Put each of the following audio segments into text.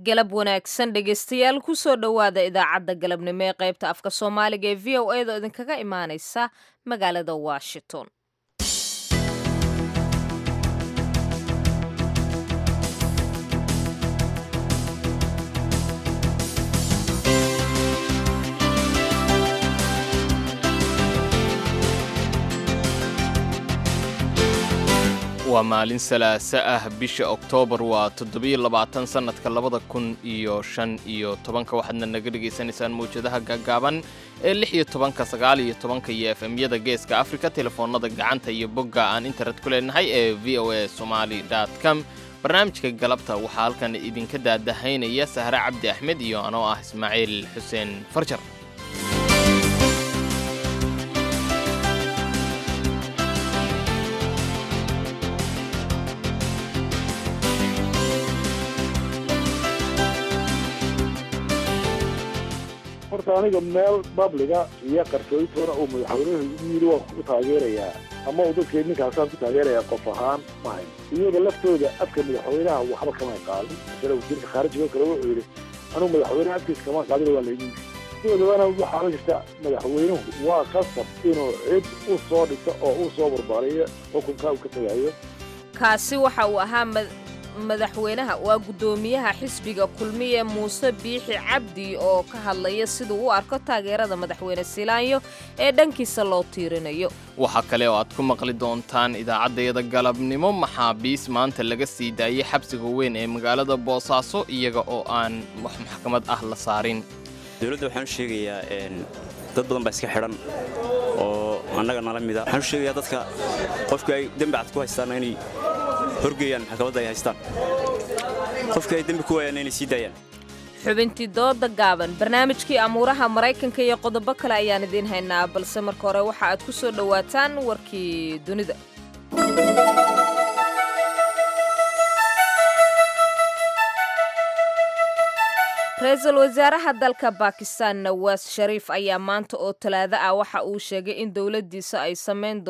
galab wanaagsan dhegaystayaal kusoo dhowaada idaacadda galabnimo ee qaybta afka soomaaliga ee v o a da idinkaga imaaneysa magaalada washington waa maalin salaaso ah bisha oktoobar waa toddobiyo labaatan sannadka labada kun iyo shan iyo tobanka waxaadna naga dhegaysanaysaan mawjadaha gaagaaban ee lix iyo tobanka sagaal iyo tobanka iyo efemyada geeska afrika telefoonnada gacanta iyo bogga aan internet ku leenahay ee v o a somali com barnaamijka galabta waxaa halkan idinka daadahaynaya sahre cabdi axmed iyo anoo ah ismaaciil xuseen farjar horta aniga meel babliga iyo qarsoontoona uu madaxweynuhu yidhi waan ku taageerayaa ama uu dadkii ninkaasaan ku taageerayaa qof ahaan mahayn iyaga laftooda afka madaxweynaha waxba kamay qaadin masale wasiirka khaarijigo kale wuxuu yidhi anugu madaxweynaha afkiisa kama qaadin waa laygu yidhi sidoodabana waxaa jirta madaxweynuhu waa qasab inuu cid u soo dhigto oo u soo barbaariyo xukunka uu ka tagayo kaasi waxa uu ahaa madaxweynaha waa guddoomiyaha xisbiga kulmiye muuse biixi cabdi oo ka hadlaya siduu u arko taageerada madaxweyne silaanyo ee dhankiisa loo tiirinayo waxaa kale oo aad ku maqli doontaan idaacaddayada galabnimo maxaabiis maanta laga sii daayay xabsiga weyn ee magaalada boosaaso iyaga oo aan wax maxkamad ah la saarin dowladda waxaan u sheegayaa dad badan baa iska xidhan oo annaga nala mida waxaan u sheegayaa dadka qofka ay dembi cad ku haystaanna inay horgeeyaan maxkamadda ay haystaan qofka ay dembi ku waayaan inay sii daayaan xubintii dooda gaaban barnaamijkii amuuraha maraykanka iyo qodobo kale ayaan idiin haynaa balse marka hore waxa aad ku soo dhowaataan warkii dunida ra-iisul wasaaraha dalka bakistan nawaas shariif ayaa maanta oo talaado ah waxa uu sheegay in dowladdiisa ay samayn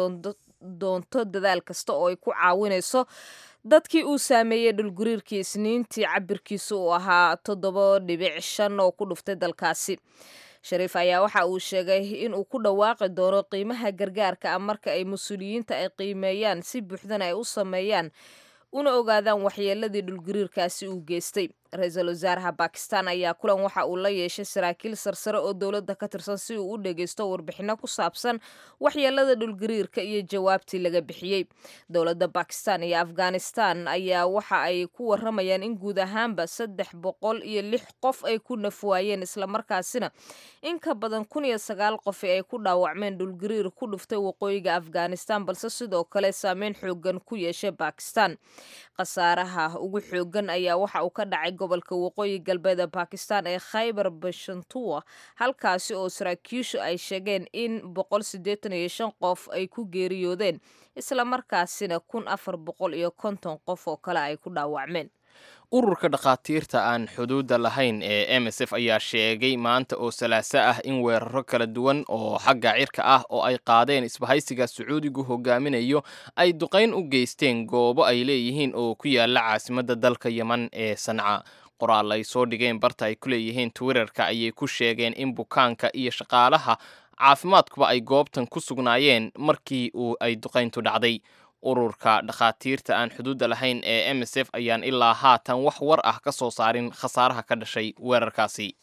doonto dadaal kasta oo ay ku caawinayso dadkii uu saameeyey dhulgariirkii isniintii cabirkiisa uu ahaa toddoba dhibic shan oo ku dhuftay dalkaasi shariif ayaa waxa uu sheegay inuu ku dhawaaqi doono qiimaha gargaarka ah marka ay mas-uuliyiinta ay qiimeeyaan si buuxdana ay u sameeyaan una ogaadaan waxyeeladii dhulgariirkaasi uu geystay ra-iisul wasaaraha bakistan ayaa kulan waxa uu la yeeshay saraakiil sarsare oo dowladda ka tirsan si uu u dhegeysto warbixino ku saabsan waxyeelada dhulgariirka iyo jawaabtii laga bixiyey dowladda bakistan iyo afghanistan ayaa waxa ay ku waramayaan in guud ahaanba saddex boqol iyo lix qof ay ku nafwaayeen islamarkaasina in ka badan kun iyo sagaal qofi ay ku dhaawacmeen dhulgariir ku dhuftay waqooyiga afghanistan balse sidoo kale saameyn xoogan ku yeeshay bakistan khasaaraha ugu xoogan ayaa waxa uu ka dhacay gobolka waqooyi galbeed ee bakistan ee khaybar bashantuwa halkaasi oo saraakiishu ay sheegeen in boqol siddeetan iyo shan qof ay ku geeriyoodeen islamarkaasina kun afar boqol iyo konton qof oo kale ay ku dhaawacmeen ururka dhakhaatiirta aan xuduudda lahayn ee m s f ayaa sheegay maanta oo salaaso ah in weeraro kala duwan oo xagga cirka ah oo ay qaadeen isbahaysiga sacuudigu hogaaminayo ay duqayn u geysteen goobo ay leeyihiin oo ku yaala caasimadda dalka yeman ee sanca qoraal ay soo dhigeen barta ay ku leeyihiin twitterka ayay ku sheegeen in bukaanka iyo shaqaalaha caafimaadkuba ay goobtan ku sugnaayeen markii uu ay duqayntu dhacday ururka dhakhaatiirta aan xuduudda lahayn ee m s f ayaan ilaa haatan wax war ah ka soo saarin khasaaraha ka dhashay weerarkaasi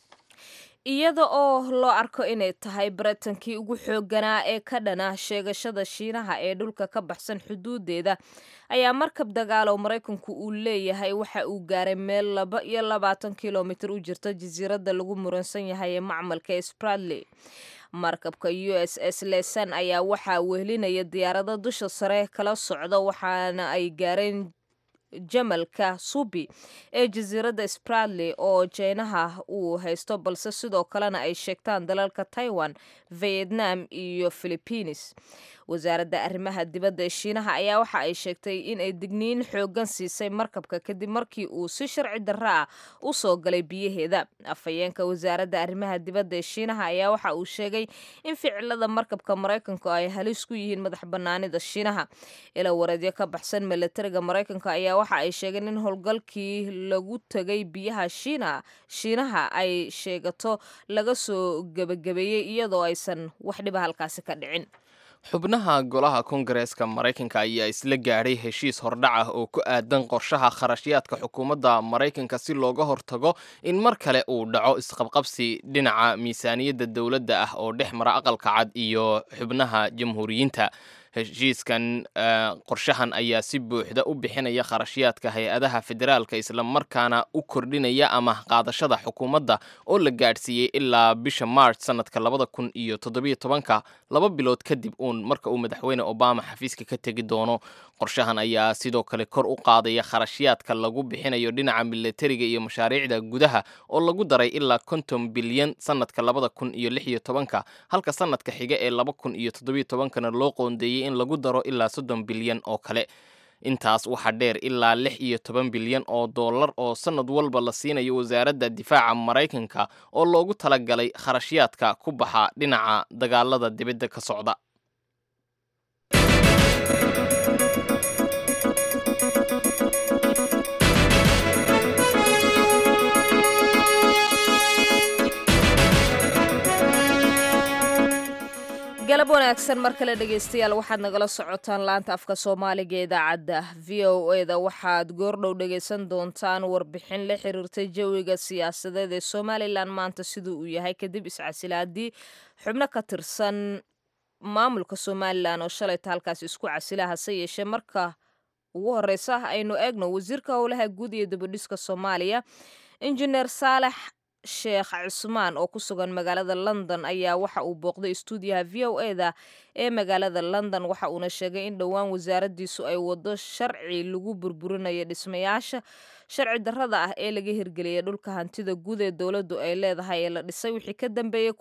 iyada oo loo arko inay tahay baritankii ugu xoogganaa ee ka dhana sheegashada shiinaha ee dhulka ka baxsan xuduudeeda ayaa markab dagaalo maraykanku uu leeyahay waxa uu gaaray meel laba iyo labaatan kilomitir u jirta jasiiradda lagu muransan yahay ee macmalka spradley markabka u s s lesan ayaa waxaa wehelinaya diyaarado dusha sare kala socda waxaana ay gaareen jamalka subi ee jasiiradda spradley oo jeynaha uu haysto balse sidoo kalena ay sheegtaan dalalka taiwan vietnam iyo philibiines wasaaradda arrimaha dibadda ee shiinaha ayaa waxa ay sheegtay in ay digniin xoogan siisay markabka kadib markii uu si sharci darro ah u soo galay biyaheeda afhayeenka wasaaradda arrimaha dibadda ee shiinaha ayaa waxa uu sheegay in ficilada markabka maraykanku ay halis ku yihiin madax bannaanida shiinaha ila wareedyo ka baxsan milatariga maraykanka ayaa waxa ay sheegeen in howlgalkii lagu tegay biyaha shiina shiinaha ay sheegato laga soo gebagabeeyey iyadoo aysan wax dhiba halkaasi ka dhicin xubnaha golaha kongareeska maraykanka ayaa isla gaadhay heshiis hordhac ah oo ku aadan qorshaha kharashyaadka xukuumadda maraykanka si looga hortago in mar kale uu dhaco isqabqabsi dhinaca miisaaniyadda dowladda ah oo dhex mara aqalka cad iyo xubnaha jamhuuriyiinta heshiiskan qorshahan ayaa si buuxda u bixinaya kharashyaadka hay-adaha federaalka islamarkaana u kordhinaya ama qaadashada xukuumadda oo la gaadhsiiyey ilaa bisha march sanadka labada kun iyo toddobiyo tobanka laba bilood kadib uun marka uu madaxweyne obama xafiiska ka tegi doono qorshahan ayaa sidoo kale kor u qaadaya kharashyaadka lagu bixinayo dhinaca milatariga iyo mashaariicda gudaha oo lagu daray ilaa konton bilyan sanadka labada kun iyo lix iyo tobanka halka sanadka xiga ee laba kun iyo toddobiyo tobankana loo qoondeeyey in lagu daro ilaa soddon bilyan oo kale intaas waxaa dheer ilaa lix iyo toban bilyan oo dollar oo sanad walba la siinayo wasaaradda difaaca maraykanka oo loogu talagalay kharashyaadka ku baxa dhinaca dagaalada dibadda ka socda galab wanaagsan mar kale dhegaystayaal waxaad nagala socotaan laanta afka soomaaliga ee idaacadda v o e da waxaad goordhow dhegaysan doontaan warbixin la xiriirtay jawiga siyaasadeed ee somalilan maanta siduu uu yahay kadib iscasilaadii xubno ka tirsan maamulka somalilan oo shalayta halkaas isku casila hase yeeshee marka ugu horeysa aynu eegno wasiirka howlaha guud iyo dabadhiska soomaaliya injineer saalex sheekh cusmaan oo ku sugan magaalada london ayaa waxa uu booqday stuudiyaha v o e da ee magaalada london waxa uuna sheegay in dhowaan wasaaraddiisu ay wado sharci lagu burburinayo dhismayaasha sharci darrada ah ee laga hirgeliyay dhulka hantida guud ee dowladdu ay leedahay ee la dhisay wixii ka dambeeyey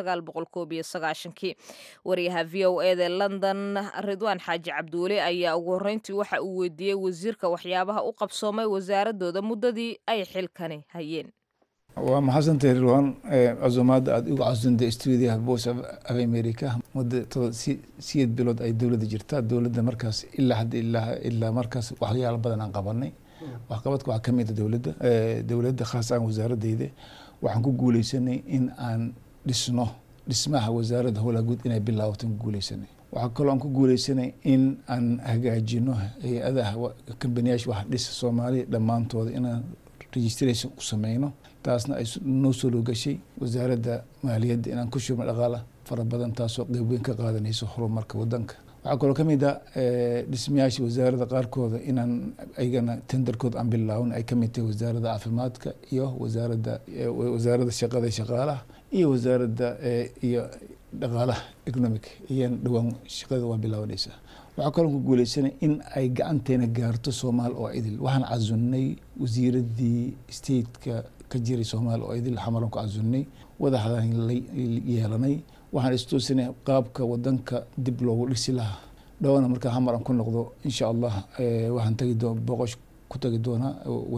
kii wariyaha v o e da london ridwaan xaaji cabdiweli ayaa ugu horreyntii waxa uu weydiiyey wasiirka waxyaabaha u qabsoomay wasaaradooda muddadii ay xilkani hayeen waa maxadsantay rirwan casumaadda aada ugu casuntay stuudiyaha voice of america muddo siyeed bilood ay dowladda jirtaa dowladda markaas ilaa hadda ilaa ilaa markaas waxyaalo badan aan qabanay waxqabadka waxaa kamid a dowladda dowladda khaas aan wasaaradeyda waxaan ku guuleysanay in aan dhisno dhismaha wasaaradda howlaha guud inay bilaabato ku guuleysanay waxaa kaloo aan ku guuleysanay in aan hagaajino hay-adaha kambaniyaasha wax dhisa soomaaliya dhammaantooda inaan registration u sameyno taasna ay noo soo loogashay wasaaradda maaliyadda inaan ku shubno dhaqaala fara badan taasoo qeyb weyn ka qaadanayso horumarka wadanka waxaa kaloo kamid a dhismayaasha wasaaradda qaarkooda inaan ayagana tenderkooda aan bilaawin ay kamid tahay wasaaradda caafimaadka iyo wasaaradda wasaaradda shaqada shaqaalaha iyo wasaaradda iyo dhaqaalaha economic iyan dhowaan shaqada waa bilaabanaysaa waxaa kaloo ku guuleysanay in ay gacanteena gaarto soomaal oo idil waxaan casunnay wasiiradii stateka ka jiray soomaal oo idil xamaran ku casunnay wadaxdan la yeelanay waxaan istoosinay qaabka wadanka dib loogu dhisi lahaa dhowna markaa xamaran ku noqdo insha allah waxaan tagi doo boqosh ku tagi doonaa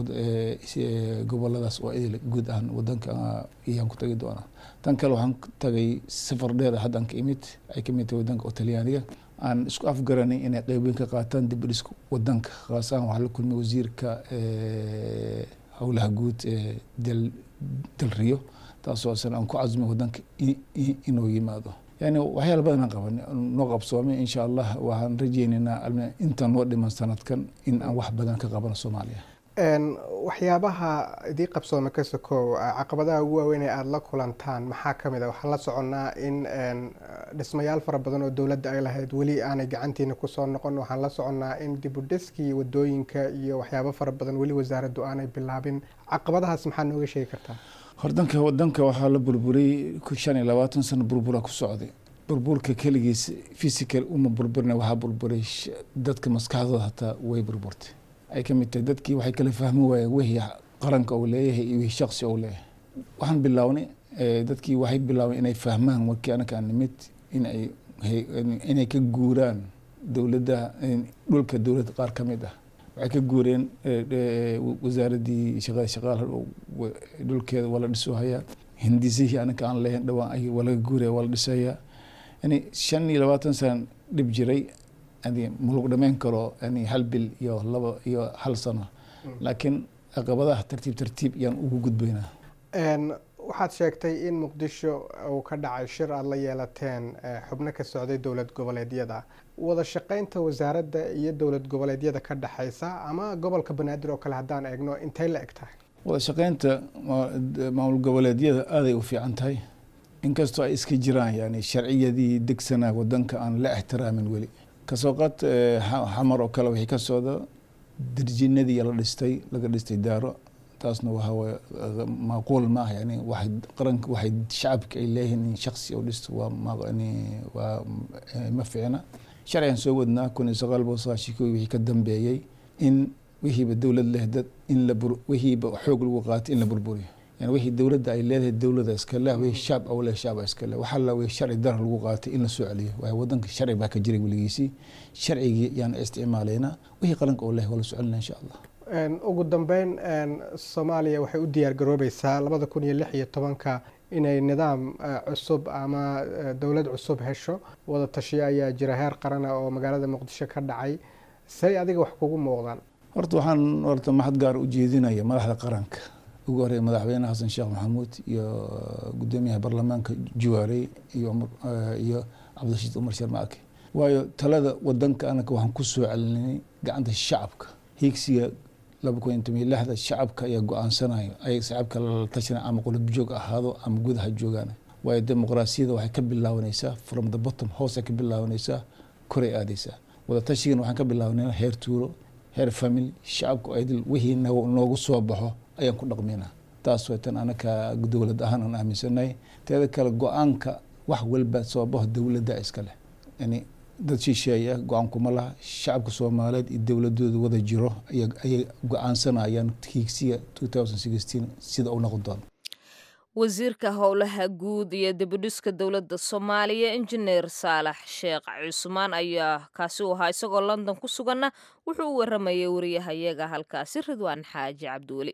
goboladaas oo idil guud ahaan wadanka ayaan ku tagi doonaa tan kale waxaan tagay safar dheer haddaan ka imid ay kamid tahay wadanka oo talyaaniga aan isku afgaranay inay qeyb weyn ka qaataan dib u dhiska wadanka khaas ahaan waxaa la kulmay wasiirka howlaha guud ee del del rio taasoo asan aan ku casumay wadanka inuu yimaado yani waxyaala badan aan qabanay noo qabsoomay insha allah waxaan rajeynaynaa intaan noo dhiman sanadkan in aan wax badan ka qabano soomaaliya waxyaabaha idii qabsooma ka sokow caqabadaha ugu waaweyn ee aada la kulantaan maxaa ka mid a waxaan la soconnaa in dhismayaal fara badan oo dowladda ay lahayd weli aanay gacantiina kusoo noqon waxaan la soconnaa in dibudhiskii wadooyinka iyo waxyaabo fara badan weli wasaaraddu aanay bilaabin caqabadahaas maxaa nooga sheegi kartaa hordanka wadanka waxaa la burburay shan iyo labaatan sano burbura ku socday burburka keligiis physical uma burburina waxaa burburay dadka maskaxdooda hataa way burburtay ay ka mid tahay dadkii waxay kala fahmi waayeen wixii qaranka uu leeyahay iyo wixii shaksi uu leeyahay waxaan bilownay dadkii waxay bilaabeen inay fahmaan markii anaka aan nimid in ay inay ka guuraan dowladda dhulka dowladda qaar ka mid ah waxay ka guureen wasaaraddii shaqada shaqaal dhulkeeda waa la dhisoo hayaa hindisihii anaka aan lehayn dhawaan ay waa laga guuraya waa la dhisayaa yani shan iyo labaatan sana dhib jiray yani malagu dhamayn karo yani hal bil iyo laba iyo hal sano laakiin caqabadaha tartiib tartiib yaan ugu gudbaynaa waxaad sheegtay in muqdisho uu ka dhacay shir aada la yeelateen xubno ka socday dowlad goboleedyada wada shaqeynta wasaaradda iyo dowlad goboleedyada ka dhexeysa ama gobolka banaadir oo kale haddaan eegno intay la eg tahay wada shaqeynta maamul goboleedyada aaday u fiican tahay inkastoo ay iska jiraan yani sharciyadii degsanaa wadanka aan la ixtiraamin weli kasoo qaad xamar oo kale wixii ka socda dirjinadii la dhistay laga dhistay daaro taasna waxaway maaquul maaha yani waxay qaranka waxay shacabka ay leeyihiin in shaksi u dhisto waa mani waa ma fiicna sharcigan soo wadnaa kun iyo sagaal boqol sagaashan kii wixii ka dambeeyey in wixiiba dowlad leh dad in la bur wixiiba xoog lagu qaatay in la burburiyo yani wixii dowladda ay leedahay dowlada iska leh wixii shaab au leh shaaba iska leh waxaa la wixii sharci dar lagu qaatay in la soo celiyo waayo wadanka sharci baa ka jiray weligiisii sharcigii yaan isticmaalaynaa wixii qaranka oo leh waa la soo celinaa insha allah ugu dambeyn soomaaliya waxay u diyaar garoobeysaa labada kun iyo lix iyo tobanka inay nidaam cusub ama dowlad cusub hesho wada tashiyo ayaa jira heer qarana oo magaalada muqdisho ka dhacay say adiga wax kugu muuqdaan horta waxaan horta maxad gaar u jeedinaya madaxda qaranka ugu horeeya madaxweyne xasan sheekh maxamuud iyo gudoomiyaha baarlamaanka juwaarey iyo iyo cabdirashiid umar sharmaake waayo talada wadanka anaka waxaan ku soo celinay gacanta shacabka hiigsiga laba kun iyo toban iyo lixda shacabka ayaa go-aansanayo ay shacabka la tashanay ama qulub joog ahaado ama gudaha joogaan waayo dimuqraasiyada waxay ka bilaabanaysaa from the bottom hoosay ka bilaabanaysaa koray aadaysaa wada tashigan waxaan ka bilaabanayna heer tuuro heer family shacabku aydil wixii noogu soo baxo ayaan ku dhaqmaynaa taas way tan anaka dowlad ahaan aan aaminsanahay teeda kale go-aanka wax walba soo baxo dowladda iska leh yani dad shisheeye ah go-aan kuma laha shacabka soomaaliyeed iyo dowladooda wada jiro ayay go-aansanayaan hiigsiga sida u noqon doono wasiirka howlaha guud iyo dibudhiska dowladda soomaaliya injineer saalax sheekh cusmaan ayaa kaasi u ahaa isagoo london ku suganna wuxuu u waramayay wariyahayaga halkaasi ridwaan xaaji cabdiweli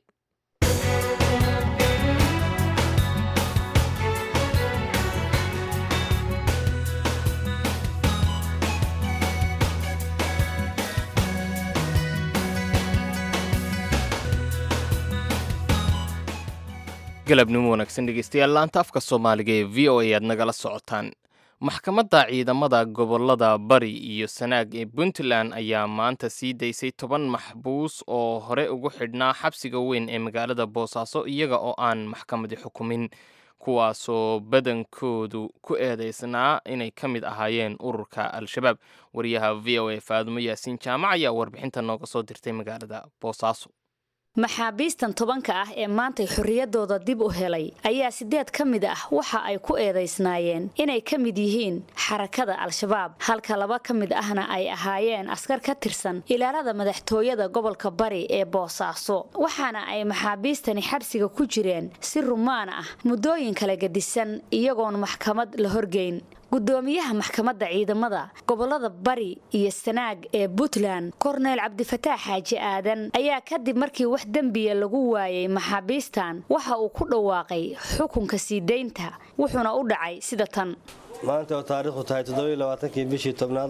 galabnimo wanaagsan dhegeystayaal laanta afka soomaaliga ee v o a aad nagala socotaan maxkamadda ciidamada gobolada bari iyo sanaag ee puntland ayaa maanta sii daysay toban maxbuus oo hore ugu xidhnaa xabsiga weyn ee magaalada boosaaso iyaga oo aan maxkamadi xukumin kuwaasoo badankoodu ku eedeysnaa inay ka mid ahaayeen ururka al-shabaab wariyaha v o a faadumo yaasiin jaamac ayaa warbixinta nooga soo dirtay magaalada boosaaso maxaabiistan tobanka ah ee maantay xorriyaddooda dib u helay ayaa siddeed ka mid ah waxa ay ku eedaysnaayeen inay ka mid yihiin xarakada al-shabaab halka laba ka mid ahna ay ahaayeen askar ka tirsan ilaalada madaxtooyada gobolka bari ee boosaaso waxaana ay maxaabiistani xabsiga ku jireen si rumaan ah muddooyin kala gedisan iyagoon maxkamad la horgeyn gudoomiyaha maxkamadda ciidamada gobolada bari iyo sanaag ee puntland korneyl cabdifataax xaaji aadan ayaa kadib markii wax dembiya lagu waayay maxaabiistan waxa uu ku dhawaaqay xukunka sii daynta wuxuuna u dhacay sida tan maanta oo taariikhdu tahay toddobailabaatankii bishii tobnaad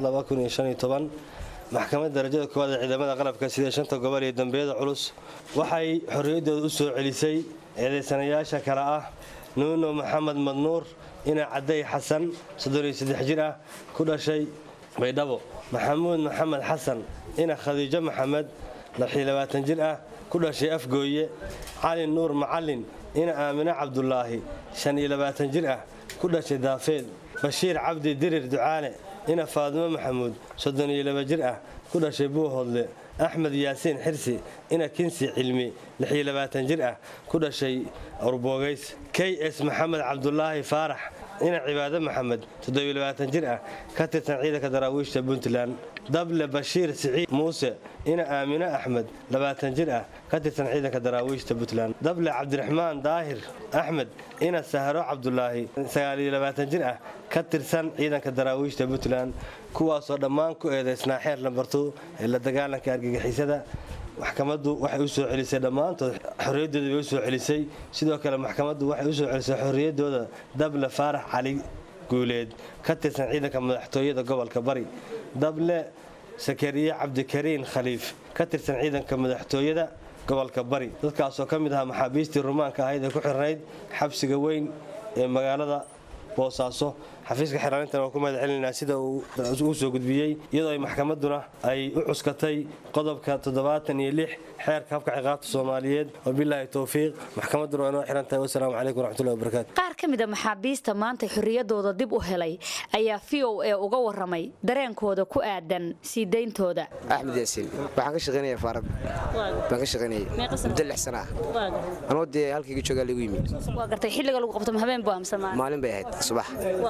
maxkamadda darajada koowaad ee ciidamada qalabka sida shanta gobol iyo dambiyada culus waxay xorriyaddooda u soo celisay eedaysanayaasha kale ah nuuno maxamed madnuur ina cadday xasan jir ah ku dhashay baydhabo maxamuud maxamed xasan ina khadiijo maxamed jir ah ku dhashay afgooye cali nuur macalin ina aamine cabdulaahi jir ah ku dhashay daafeed bashiir cabdi dirir ducaale ina faadimo maxamuud jir ah ku dhashay buuhoodle axmed yaasiin xirsi ina kinsi cilmi jir ah ku dhashay urboogays k s maxamed cabdulaahi faarax ina cibaado maxamed jir ah ka tirsan ciidanka daraawiishta puntland dable bashiir siciid muuse ina aamine axmed labaatan jir ah ka tirsan ciidanka daraawiishta puntland dable cabdiraxmaan daahir axmed ina sahro cabdulaahi sagaaliyo labaatan jir ah ka tirsan ciidanka daraawiishta puntland kuwaasoo dhammaan ku eedaysnaa xeer lambartu ee la dagaalanka argagixisada maxkamaddu waxay u soo celisay dhammaantood xorriyaddooda bay u soo celisay sidoo kale maxkamaddu waxay u soo celisay xorriyaddooda dable faarax cali guuleed ka tirsan ciidanka madaxtooyada gobolka bari dable sakariye cabdikariin khaliif ka tirsan ciidanka madaxtooyada gobolka bari dadkaasoo ka mid ahaa maxaabiistii rumaanka ahayd ee ku xirnayd xabsiga weyn ee magaalada boosaaso xafiiska xiraalintana waa ku mahad celinaynaa sida uu u soo gudbiyey iyadoo ay maxkamadduna ay u cuskatay qodobka toddobaatan iyo lix xeerka habka ciqaabta soomaaliyeed wabilaahi towfiiq maxkamadduna waa inoo xiran tahay wasalaamu calaykum waraxmatullahi wabarakaatu qaar ka mid a maxaabiista maanta xorriyadooda dib u helay ayaa v o a uga waramay dareenkooda ku aadan sii dayntooda axmed yaasiin waxaan ka shaqaynaya faarad baan ka shaqaynayay muddo lix sana ah anoo dee halkayga joogaa lagu yimid waa gartay xilliga lagu qabto habeen buu amsan maalin bay ahayd subax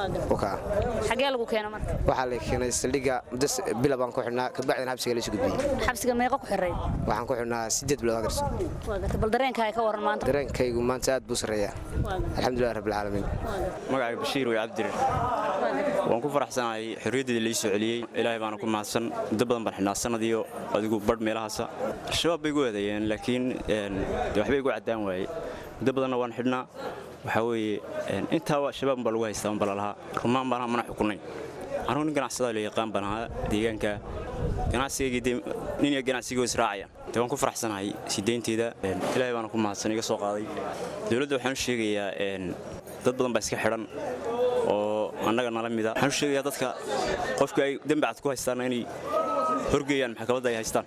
xagee lagu keena marka waxaa la keenay saldhigga muddo bila baan ku xidhnaa kabacdina xabsiga laysu gudbiyey xabsiga meeqa ku xirayd waxaan ku xidhnaa sideed bilood agarso waa gartay bal dareenkaaga ka waran maanta dareenkaygu maanta aad buu sarreeyaa alxamdulilah rabbilcaalamiin magacayga bashiir way cabdirir waan ku faraxsanahay xorriyaddeeda lai soo celiyey ilaahay baana ku mahadsan muddo badan baan xidhnaa sanadiyo adigu badh meelahaasa al-shabaab bay igu eedeeyeen laakiin waxbay igu caddaan waaye muddo badanna waan xidhnaa waxaa weeye intaa shabaab baa lagu haystaa unba lalahaa rumaan baan mana xukunayn anugu nin ganacsadaa la yaqaan baan ahaa deegaanka ganacsigaygii nin iyo ganacsigoo israacaya dee waan ku faraxsanahay sideynteeda ilaahay baana ku mahadsan iga soo qaaday dowladda waxaan u sheegayaa dad badan baa iska xidhan oo annaga nala mida waxaan u sheegayaa dadka qofka ay dembi cad ku haystaanna inay horgeeyaan maxkamadda ay haystaan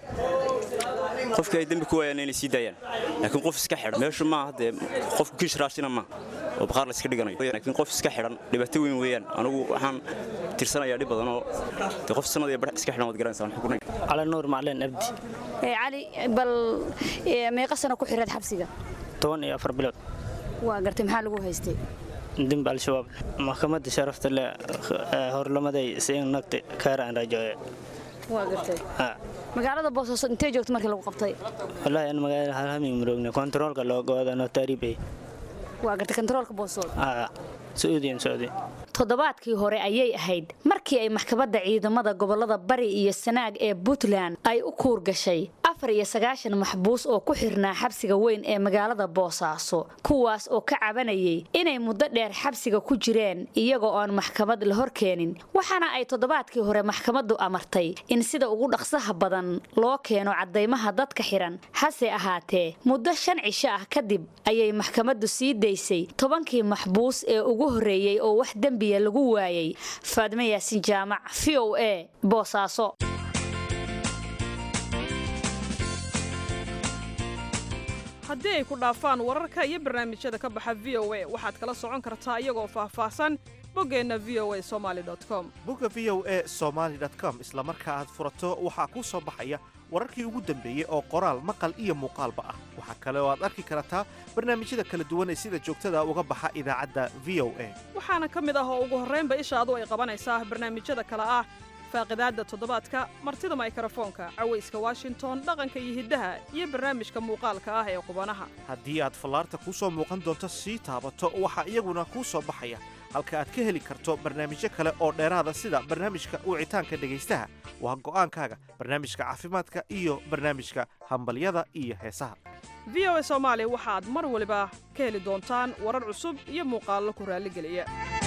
qofka ay dembi ku waayaan inay sii daayaan laakiin qof iska xidhan meeshu maaha dee qofku kiish raashina maaha oo baqaar la iska dhiganayo laakiin qof iska xidhan dhibaato weyn weeyaan anigu waxaan tirsanayaa dhib badan oo dee qof sanad iyo bar iska xidhan waad garanaysaa xukunay cali nuur macleen abdi cali bal meeqa sano ku xiraed xabsiga toban iyo afar bilood waa gartay maxaa lagu haystay dembi al-shabaab maxkamadda sharafta leh horlamaday siin nagti kaara aan rajooye waa gartay magaalada boosaaso intee joogta markii lagu qabtay wallaahi an magaalada halhamig maroogna kontaroolka loogoada notaaribe waa gartay kontaroolka boosood sauudiyan saudi toddobaadkii hore ayay ahayd markii ay maxkamadda ciidamada gobolada bari iyo sanaag ee puntland ay u kuur gashay afar iyo sagaashan maxbuus oo ku xirnaa xabsiga weyn ee magaalada boosaaso kuwaas oo ka cabanayay inay muddo dheer xabsiga ku jireen iyagoo aan maxkamad la horkeenin waxaana ay toddobaadkii hore maxkamaddu amartay in sida ugu dhaqsaha badan loo keeno caddaymaha dadka xiran hase ahaatee muddo shan cisho ah kadib ayay maxkamaddu sii daysay tobankii maxbuus ee ugu horreeyey oo wax dembiya lagu waayay faadmo yaasin jaamac v o a boosaaso haddii ay ku dhaafaan wararka iyo barnaamijyada ka baxa v o a waxaad kala socon kartaa iyagoo faahfaahsan boggeenna v o a somaali com bogga v o a somaali com isla marka aad furato waxaa kuu soo baxaya wararkii ugu dambeeyey oo qoraal maqal iyo muuqaalba ah waxaa kale oo aad arki kartaa barnaamijyada kala duwan ee sida joogtada uga baxa idaacadda v o a waxaana ka mid ah oo ugu horraynba ishaadu ay qabanaysaa barnaamijyada kale ah faaqidaadda toddobaadka martida maykrofoonka cawayska washington dhaqanka iyo hiddaha iyo barnaamijka muuqaalka ah ee qubanaha haddii aad fallaarta kuu soo muuqan doonto sii taabato waxaa iyaguna kuu soo baxaya halka aad ka heli karto barnaamijyo kale oo dheeraada sida barnaamijka wicitaanka dhegaystaha waa go'aankaaga barnaamijka caafimaadka iyo barnaamijka hambalyada iyo heesaha v o a soomaali waxaad mar waliba ka heli doontaan warar cusub iyo muuqaallo ku raalligeliya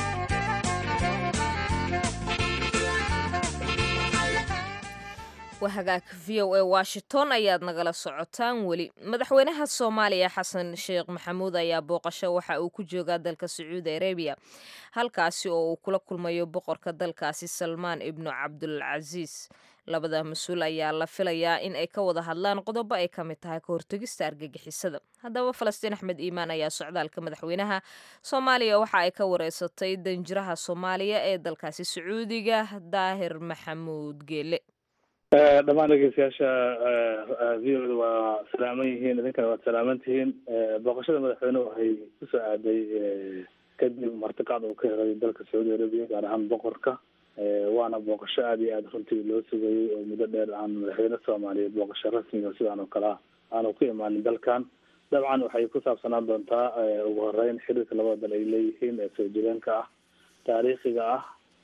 waa hagaag v o a washington ayaad nagala socotaan weli madaxweynaha soomaaliya xasan sheekh maxamuud ayaa booqasho waxa uu ku joogaa dalka sacuudi arabiya halkaasi oo uu kula kulmayo boqorka dalkaasi salmaan ibnu cabdulcasiis labada mas-uul ayaa la filayaa in ay ka wada hadlaan qodobo ay ka mid tahay ka hortegista argagixisada haddaba falastiin axmed iimaan ayaa socdaalka madaxweynaha soomaaliya waxa ay ka wareysatay danjiraha soomaaliya ee dalkaasi sacuudiga daahir maxamuud geele dhammaan dhegeystayaasha v o da waa salaaman yihiin idinkana waad salaaman tihiin booqashada madaxweyne waxay kusoo aaday kadib martiqaad uu ka helay dalka sacuudi arabiya gaar ahaan boqorka waana booqasho aada iyo aada runtii loo sugayay oo muddo dheer aan madaxweyne soomaaliyeed booqasho rasmiga sidaan oo kale ah aanu ku imaanin dalkan dabcan waxay ku saabsanaan doontaa ugu horeyn xiriirka labada dal ay leeyihiin ee soo jireenka ah taariikhiga ah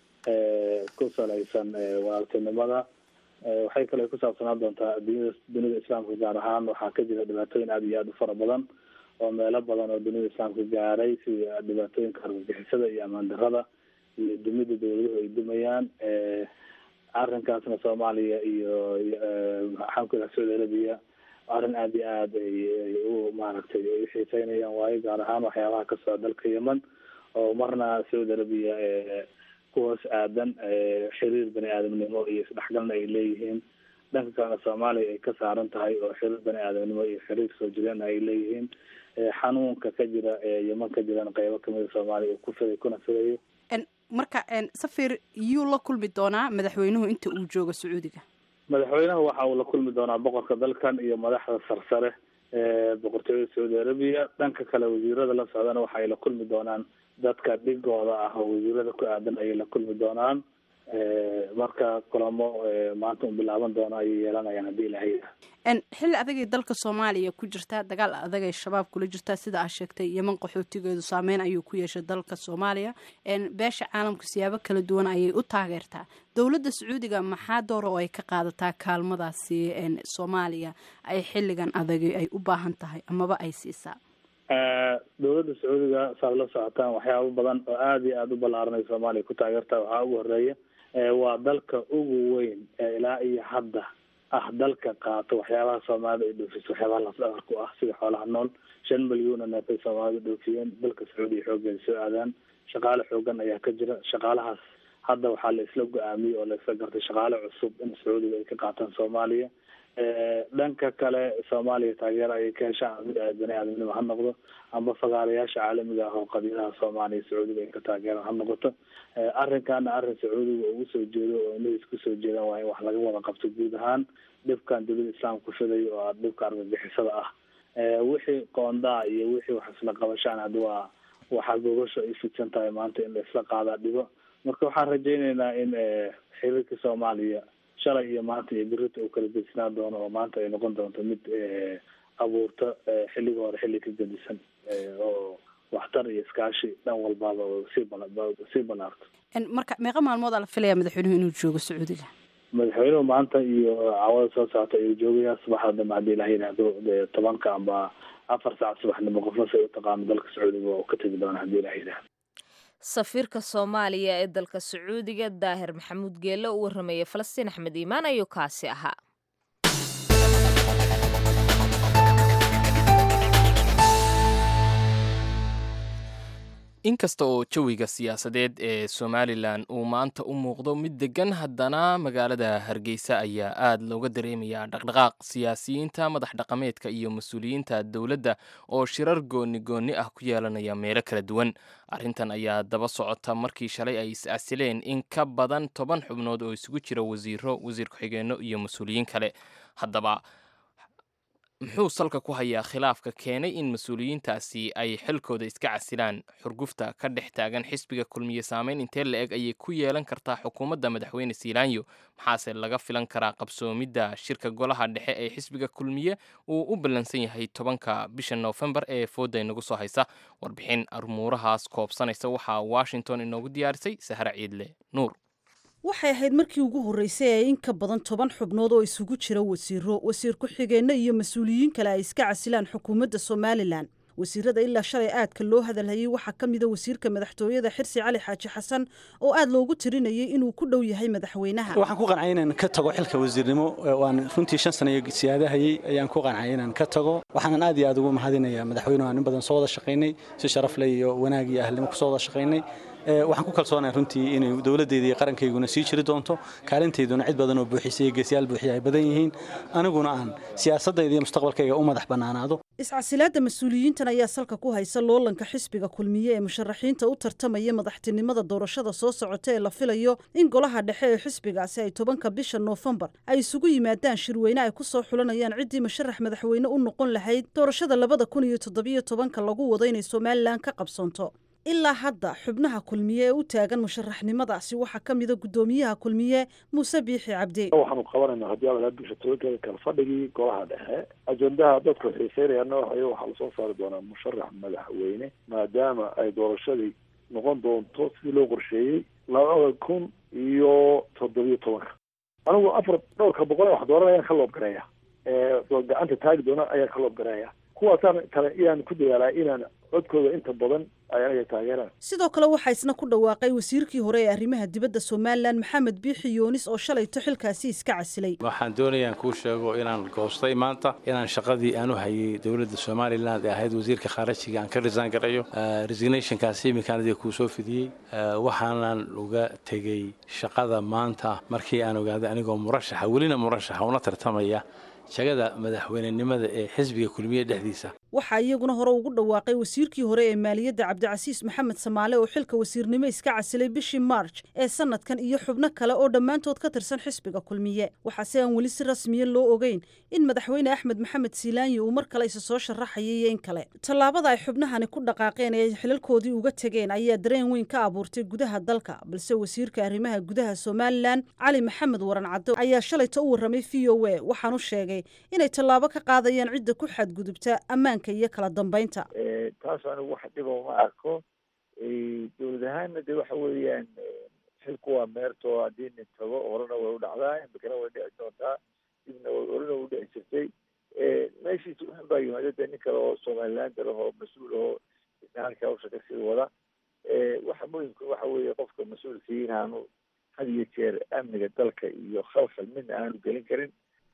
ku salaysan walaaltinimada waxay kale ku saabsanaan doontaa dunida dunida islaamka gaar ahaan waxaa ka jira dhibaatooyin aada iyo aada u fara badan oo meelo badan oo dunida islaamka gaaray sida dhibaatooyinka argagixisada iyo amaan darada iyo dumida dawladuhu ay dumayaan arrinkaasna soomaaliya iyo maxaan ku ihaha saudi arabia arrin aada iyo aada ay u maaragtay ay u xiiseynayaan waayo gaar ahaan waxyaabaha ka socda dalka yemen oo marna saudi arabia kuhoos aadan xiriir bani aadamnimo iyo isdhexgalna ay leeyihiin dhanka kalena soomaaliya ay ka saaran tahay oo xiriir bani aadamnimo iyo xiriir soo jireen ay leeyihiin xanuunka ka jira yeman ka jiran qeybo kamida soomaaliya uu ku fiday kuna fidayo marka safir yuu la kulmi doonaa madaxweynuhu inta uu joogo sacuudiga madaxweynaha waxa uu la kulmi doonaa boqorka dalkan iyo madaxda sarsare ee boqortooyada saudi arabia dhanka kale wasiirada la socdana waxa ay la kulmi doonaan dadka dhigooda ah oo wasiirada ku aadan ayay la kulmi doonaan marka kulamo maanta un bilaaban doono ayay yeelanayaan haddii ilahay xilli adagay dalka soomaaliya ku jirtaa dagaal adagay shabaab kula jirtaa sida aa sheegtay yeman qaxootigeedu saameyn ayuu ku yeeshay dalka soomaaliya beesha caalamka siyaabo kala duwan ayay u taageertaa dowladda sacuudiga maxaa doora oo ay ka qaadataa kaalmadaasi soomaaliya ay xilligan adagay ay u baahan tahay amaba ay siisaa dowladda sacuudiga saad la socotaan waxyaabo badan oo aada iyo aada u ballaaranay soomaaliya ku taageerta waxaa ugu horeeya waa dalka ugu weyn ee ilaa iyo hadda ah dalka qaato waxyaabaha soomaalida ay dhoofiso waxyaabaha lafdhabar ku ah sida xoolaha nool shan milyuuna neefay soomaalida dhoofiyeen dalka sacuudiya xooggeeda soo aadaan shaqaale xoogan ayaa ka jira shaqaalahaas hadda waxaa la isla go-aamiyey oo la isla gartay shaqaale cusub in sacuudiga ay ka qaataan soomaaliya dhanka kale soomaaliya taageero ayay ka heshaan mid bani aadamnimo ha noqdo amba fagaarayaasha caalamiga ah oo qabiilaha soomaaliya sacuudiga ay ka taageeraan ha noqoto arrinkana arrin sacuudiga ugu soo jeedo oo inay isku soo jeedaan waa in wax laga wada qabto guud ahaan dhibkan dowlada islaamka fiday oo ah dhibka argagixisada ah wixii qoondaa iyo wixii wax isla qabashaan hadda waa waxaa gogasho ay fidsan tahay maanta in la isla qaadaa dhibo marka waxaan rajayneynaa in xiriirka soomaaliya shalay iyo maanta iyo birita uu kala gedsinaan doono oo maanta ay noqon doonto mid abuurta xilliga hore xilli ka gedisan oo waxtar iyo iskaashi dhan walbaaba oo sii bala sii balaarto marka meeqa maalmoodaa la filaya madaxweynuhu inuu joogo sacuudiga madaxweynuhu maanta iyo caawada soo socota ayuu joogayaa subaxda dambe haddii ilaha yidhaahdo tobanka amba afar saac subaxnimo qofna say u taqaano dalka sacuudiga waa uu ka tegi doona haddii ilaha yidhaahdo safiirka soomaaliya ee dalka sacuudiga daahir maxamuud geelle u warramaya falastiin axmed iimaan ayuu kaasi ahaa inkasta oo jawiga siyaasadeed ee somalilan uu maanta u muuqdo mid deggan haddana magaalada hargeysa ayaa aad looga dareemayaa dhaqdhaqaaq siyaasiyiinta madax dhaqameedka iyo mas-uuliyiinta dowladda oo shirar gooni goonni ah ku yeelanaya meelo kala duwan arrintan ayaa daba socota markii shalay ay is-casileen in ka badan toban xubnood oo isugu jira wasiiro wasiir ku-xigeenno iyo mas-uuliyiin kale haddaba muxuu salka ku hayaa khilaafka keenay in mas-uuliyiintaasi ay xilkooda iska casilaan xurgufta ka dhex taagan xisbiga kulmiye saameyn intee la eg ayay ku yeelan kartaa xukuumadda madaxweyne siilaanyo maxaase laga filan karaa qabsoomidda shirka golaha dhexe ee xisbiga kulmiye uu u ballansan yahay tobanka bisha noofembar ee fooda inagu soo haysa warbixin armuurahaas koobsanaysa waxaa washington inoogu diyaarisay sahra ciidle nuur waxay ahayd markii ugu horreysay ee in ka badan toban xubnood oo isugu jira wasiiro wasiir ku-xigeenno iyo mas-uuliyiin kale ay iska casilaan xukuumadda somalilan wasiirada ilaa shalay aadka loo hadalhayay waxaa ka mida wasiirka madaxtooyada xirsi cali xaaji xasan oo aad loogu tirinayay inuu ku dhow yahay madaxweynaha waxaan ku qancay inaan ka tago xilka wasiirnimo waan runtii shan sana siyaadahayey ayaan ku qancay inaan ka tago waxaanan aad iyo aad ugu mahadinayaa madaxweynuhu aan in badan soo wada shaqaynay si sharaf leh iyo wanaag iyo ahlnimo kusoo wada shaqaynay waxaan ku kalsoonahay runtii inay dowladdeeda iyo qarankayguna sii jiri doonto kaalintayduna cid badan oo buuxisa iyo geesyaal buuxiya ay badan yihiin aniguna aan siyaasadayda iyo mustaqbalkayga u madax bannaanaado iscasilaadda mas-uuliyiintan ayaa salka ku haysa loolanka xisbiga kulmiye ee musharaxiinta u tartamaya madaxtinimada doorashada soo socota ee la filayo in golaha dhexe ee xisbigaasi ay tobanka bisha noofembar ay isugu yimaadaan shirweyne ay ku soo xulanayaan ciddii musharax madaxweyne u noqon lahayd doorashada labada kun iyo toddobiyo tobanka lagu wado inay somalilan ka qabsoonto ilaa hadda xubnaha kulmiye ee u taagan musharaxnimadaasi waxaa ka mida guddoomiyaha kulmiye muuse biixi cabdi waxaanu qabanaynaa haddii ala bisha tobankeeda kala fadhigii golaha dhexe ajendaha dadku xiiseynayaana waxay waxaa lasoo saari doonaa musharax madaxweyne maadaama ay doorashadii noqon doonto sidii loo qorsheeyey labada kun iyo toddobiyo tobanka anigu afar dhowrka boqol wax dooran ayaan ka loobgareeya gacanta taagi doona ayaan ka loobgareeya kuwaasaan kale inaan ku dadaalaa inaan codkooda inta badan ay anaga taageeraan sidoo kale waxaa isna ku dhawaaqay wasiirkii hore ee arrimaha dibadda somalilan maxamed biixi yuunis oo shalayto xilkaasi iska casilay waxaan doonayaan kuu sheego inaan goostay maanta inaan shaqadii aan u hayay dowladda somalilan ee ahayd wasiirka khaarajiga aan ka risaan garayo resignationkaasi iminkaan adiga kuu soo fidiyey waxaanan uga tegey shaqada maanta markii aan ogaaday anigoo murashaxa welina murashaxa una tartamaya shagada madaxweynenimada ee xisbiga kulmiye dhexdiisa waxaa iyaguna hore ugu dhawaaqay wasiirkii hore ee maaliyadda cabdicasiis maxamed samaale oo xilka wasiirnimo iska casilay bishii marj ee sanadkan iyo xubno kale oo dhammaantood ka tirsan xisbiga kulmiye waxaase aan weli si rasmiya loo ogeyn in madaxweyne axmed maxamed siilaanyi uu mar kale isa soo sharaxayay iyo in kale tallaabada ay xubnahani ku dhaqaaqeen ee ay xilalkoodii uga tegeen ayaa dareen weyn ka abuurtay gudaha dalka balse wasiirka arrimaha gudaha somalilan cali maxamed waran caddo ayaa shalayta u warramay v o a waxaanu sheegay inay tallaabo ka qaadayaan cidda ku xadgudubta ammaanka iyo kala dambeynta taas anigu wax dhiba uma arko dowlad ahaanna de waxa weeyaan xilku waa meerto haddii nin tago horena way u dhacdaa imikana way dhici doontaa dibna horena way u dhici jirtay meeshiisa waxan baa yimaada de nin kale oo somaliland ahoo mas-uul ahoo isna halka hawsha kasii wada waxa muhimka waxa weeye qofka mas-uulkii inaanu had iyo jeer amniga dalka iyo khalkhal midna aanu gelin karin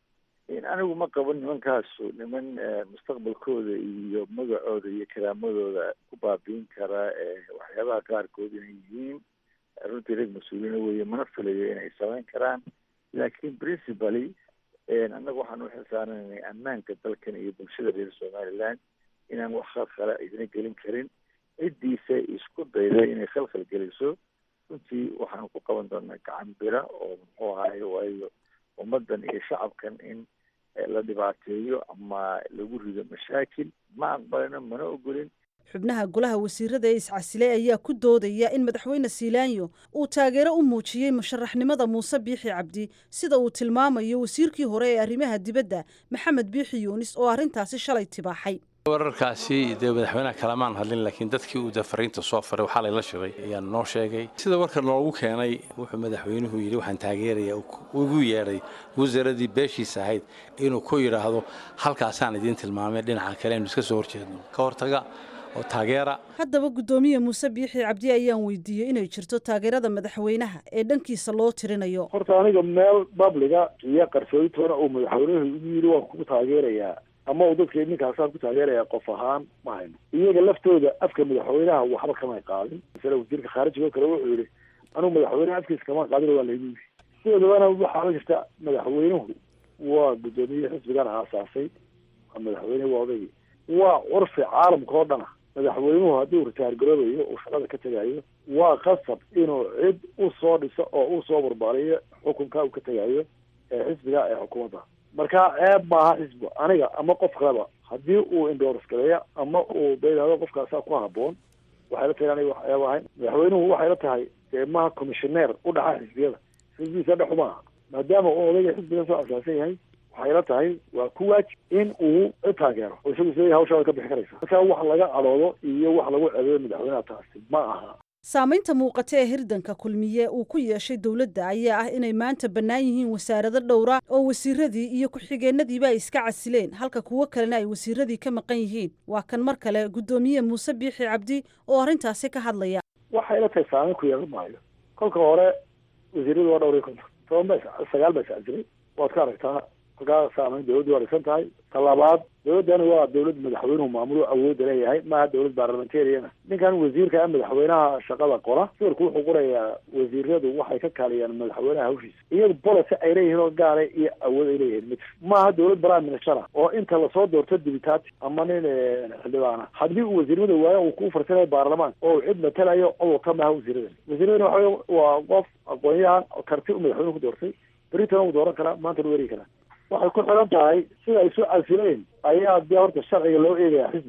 anigu ma qabo nimankaasu niman mustaqbalkooda iyo magacooda iyo karaamadooda ku baabiin kara waxyaabaha qaarkood inay yihiin runtii rag mas-uuliina weeye mana filayo inay samayn karaan laakiin principally annaga waxaan uxilsaarananay ammaanka dalkan iyo bulshada reer somaliland inaan wax khalkhala idina gelin karin ciddiisa isku dayda inay khalkhal geliso runtii waxaanu ku qaban doonaa gacan bira oo muxuu ahaay waayo ummaddan iyo shacabkan in la dhibaateeyo ama lagu rido mashaakil ma aqbalino mana ogolin xubnaha golaha wasiirada ee iscasilay ayaa ku doodaya in madaxweyne siilaanyo uu taageero u muujiyey musharaxnimada muuse biixi cabdi sida uu tilmaamayo wasiirkii hore ee arrimaha dibadda maxamed biixi yuunis oo arrintaasi shalay tibaaxay wararkaasi dee madaxweynaha kalamaan hadlin laakiin dadkii uu dee fariinta soo faray waxaa layla shiray ayaan noo sheegay sida warka loogu keenay wuxuu madaxweynuhu yidhi waxaan taageeraya ugu yeedhay wasaaradii beeshiisa ahayd inuu ku yidhaahdo halkaasaan idiin tilmaamay dhinaca kale aynu iska soo horjeedno ka hortaga oo taageera haddaba guddoomiye muuse biixi cabdi ayaan weydiiyey inay jirto taageerada madaxweynaha ee dhankiisa loo tirinayo horta aniga meel babliga iyo qarsooditoona uu madaxweynuhu igu yidhi waan kugu taageerayaa ama uu dadka ninkaasaan ku taageeraya qof ahaan ma hayno iyaga laftooda afka madaxweynaha waxba kamay qaadin masale wasiirka khaarijiga oo kale wuxuu yihi anugu madaxweynaha afkiisa kama qaadin waa laygu yiri sidoodabana waxaa la jirta madaxweynuhu waa guddoomiye xisbigan aasaasay waa madaxweyne waa odaygii waa curfi caalamka oo dhana madaxweynuhu haddii ritaar garoobayo uu shaqada ka tegayo waa qasab inuu cid u soo dhiso oo u soo barbaariyo xukunka uu ka tegayo ee xisbiga ee xukuumadda marka ceeb maaha xisbi aniga ama qof kaleba haddii uu indors gareeya ama uu bayidhahdo qofkaasaa ku haboon waxay la tahay aniga wax ceeb ahayn madaxweynuhu waxay la tahay dee maha commissioneer u dhaxa xisbiyada xisbigiisa dhexu maaha maadaama uu odayga xisbigan soo asaasan yahay waxay la tahay waa ku waajib in uu cid taageero oo isagu isleeyahay hawshaa way ka bixi karaysa marka wax laga cadoodo iyo wax lagu ceebeeyo madaxweynaha taasi ma aha saamaynta muuqata ee hirdanka kulmiye uu ku yeeshay dowladda ayaa ah inay maanta bannaan yihiin wasaarado dhowra oo wasiiradii iyo ku-xigeenadiiba ay iska casileen halka kuwo kalena ay wasiiradii ka maqan yihiin waa kan mar kale guddoomiye muuse biixi cabdi oo arrintaasi ka hadlaya waxay la tahay saamayn ku yeelan maayo kolka hore wasiiradu waa dhowr iyo konton toban ba sagaal ba iscasilay waad ka aragtaa halkaa saamayn dowladdu waa dhisan tahay talabaad dowladdani waa dowlad madaxweynuhu maamulo awoodda leeyahay maaha dowlad baarlamentariana ninkan wasiirka madaxweynaha shaqada qora sawirku wuxuu qorayaa wasiiradu waxay ka kaaliyaan madaxweynaha hawshiisa iyadu policy ay leeyihiin oo gaara iyo awood ay leeyihiin mid maaha dowlad prime minister ah oo inta lasoo doorto dibitaati ama nin xildhibaana haddii uu wasiirnimada waayo uu ku farsanayo baarlamaan oo uu cid matalayo codurka maaha wasiiradan wasiiradani waxa waa qof aqoon-yahan karti uu madaxweynuhu ku doortay beritana uu dooran karaa maantana u erigi karaa waxay ku xiran tahay sida ay soo casileen ayaa dee horta sharciga loo eegaya xisbiga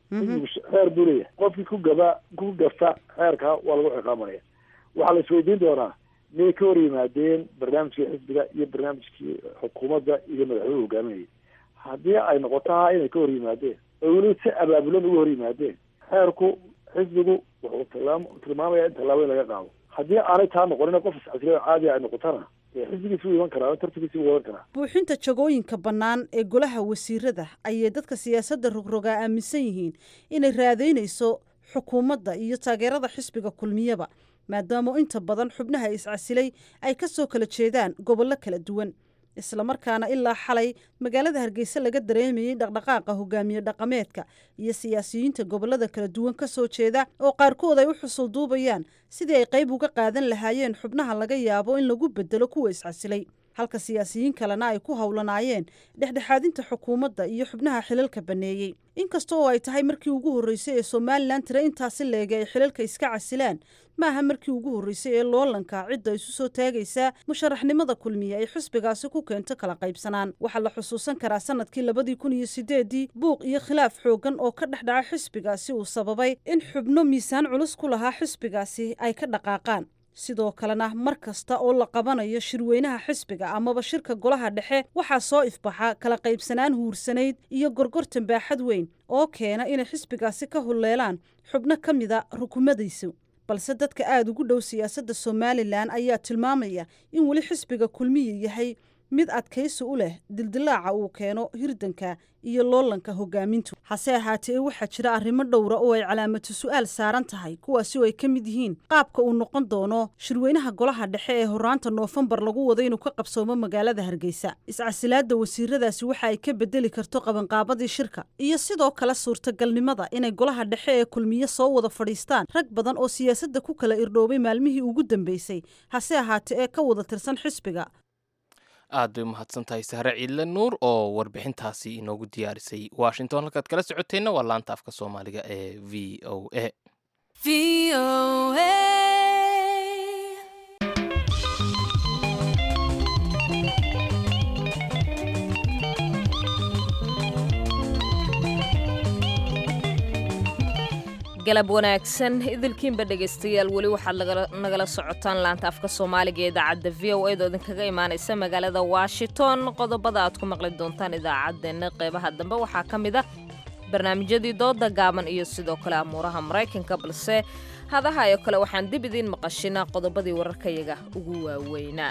xisbigu xeer buu leeyahay qofkii ku gaba ku gafa xeerkaa waa lagu ciqaabanaya waxaa la isweydiin doonaa miyay ka hor yimaadeen barnaamijkii xisbiga iyo barnaamijkii xukuumadda iyo madaxweynuhu hogaaminayay haddii ay noqoto ha inay ka hor yimaadeen oo weliba si abaabulan uga hor yimaadeen xeerku xisbigu wuxuu tilmaam tilmaamaya in tallaabo in laga qaado haddii aanay taa noqonin qof iscasriyo caadi ay noqotona dee xisbigiisi wuu iman karaa tartankiisi wuu wadan karaa buuxinta jagooyinka bannaan ee golaha wasiirada ayay dadka siyaasadda rogrogaa aaminsan yihiin inay raadeynayso xukuumadda iyo taageerada xisbiga kulmiyaba maadaama inta badan xubnaha iscasilay ay ka soo kala jeedaan gobollo kala duwan islamarkaana ilaa xalay magaalada hargeysa laga dareemayey dhaqdhaqaaqa hogaamiye dhaqameedka iyo siyaasiyiinta gobollada kala duwan ka soo jeeda oo qaarkood ay u xusul duubayaan sidii ay qayb uga qaadan lahaayeen xubnaha laga yaabo in lagu bedelo kuwa iscasilay halka siyaasiyiin kalena ay ku howlanaayeen dhexdhexaadinta xukuumadda iyo xubnaha xilalka banneeyey inkasta oo ay tahay markii ugu horreysay ee somalilan tire intaasi leega ay xilalka iska casilaan maaha markii ugu horreysay ee loolanka cidda isu soo taagaysaa musharaxnimada kulmiye ay xisbigaasi ku keento kala qaybsanaan waxaa la xusuusan karaa sanadkii labadii kun iyo sideedii buuq iyo khilaaf xooggan oo ka dhex dhaca xisbigaasi uu sababay in xubno miisaan culus ku lahaa xisbigaasi ay ka dhaqaaqaan sidoo kalena mar kasta oo la qabanayo shirweynaha xisbiga amaba shirka golaha dhexe waxaa soo ifbaxa kala qaybsanaan huursanayd iyo gorgortan baaxad weyn oo keena inay xisbigaasi ka hulleelaan xubno ka mida rukumadiisu balse dadka aada ugu dhow siyaasadda somalilan ayaa tilmaamaya in weli xisbiga kulmiya yahay mid adkaysi u leh dildilaaca uu keeno hirdanka iyo loolanka hogaamintu hase ahaatee waxaa jira arrimo dhowra oo ay calaamatu su-aal saaran tahay kuwaasi oo ay ka mid yihiin qaabka uu noqon doono shirweynaha golaha dhexe ee horaanta noofembar lagu wado inuu ka qabsoomo magaalada hargeysa iscasilaadda wasiiradaasi waxa ay ka bedeli karto qabanqaabadii shirka iyo sidoo kale suurtagalnimada inay golaha dhexe ee kulmiye soo wada fadhiistaan rag badan oo siyaasadda ku kala irdhoobay maalmihii ugu dambeysay hase ahaatee ee ka wada tirsan xisbiga aad bay umahadsan tahay sahre ciidle nuur oo warbixintaasi inoogu diyaarisay washington halkaad kala socoteenna waa laanta afka soomaaliga ee v o a galab wanaagsan idilkiinba dhegaystayaal weli waxaad nagala socotaan laanta afka soomaaliga ee idaacadda v o edo idinkaga imaanaysa magaalada washington qodobada aad ku maqli doontaan idaacaddeenna qeybaha dambe waxaa ka mid ah barnaamijyadii dooda gaaban iyo sidoo kale amuuraha maraykanka balse hadaha oo kale waxaan dib idiin maqashinaa qodobadii wararkayaga ugu waaweynaa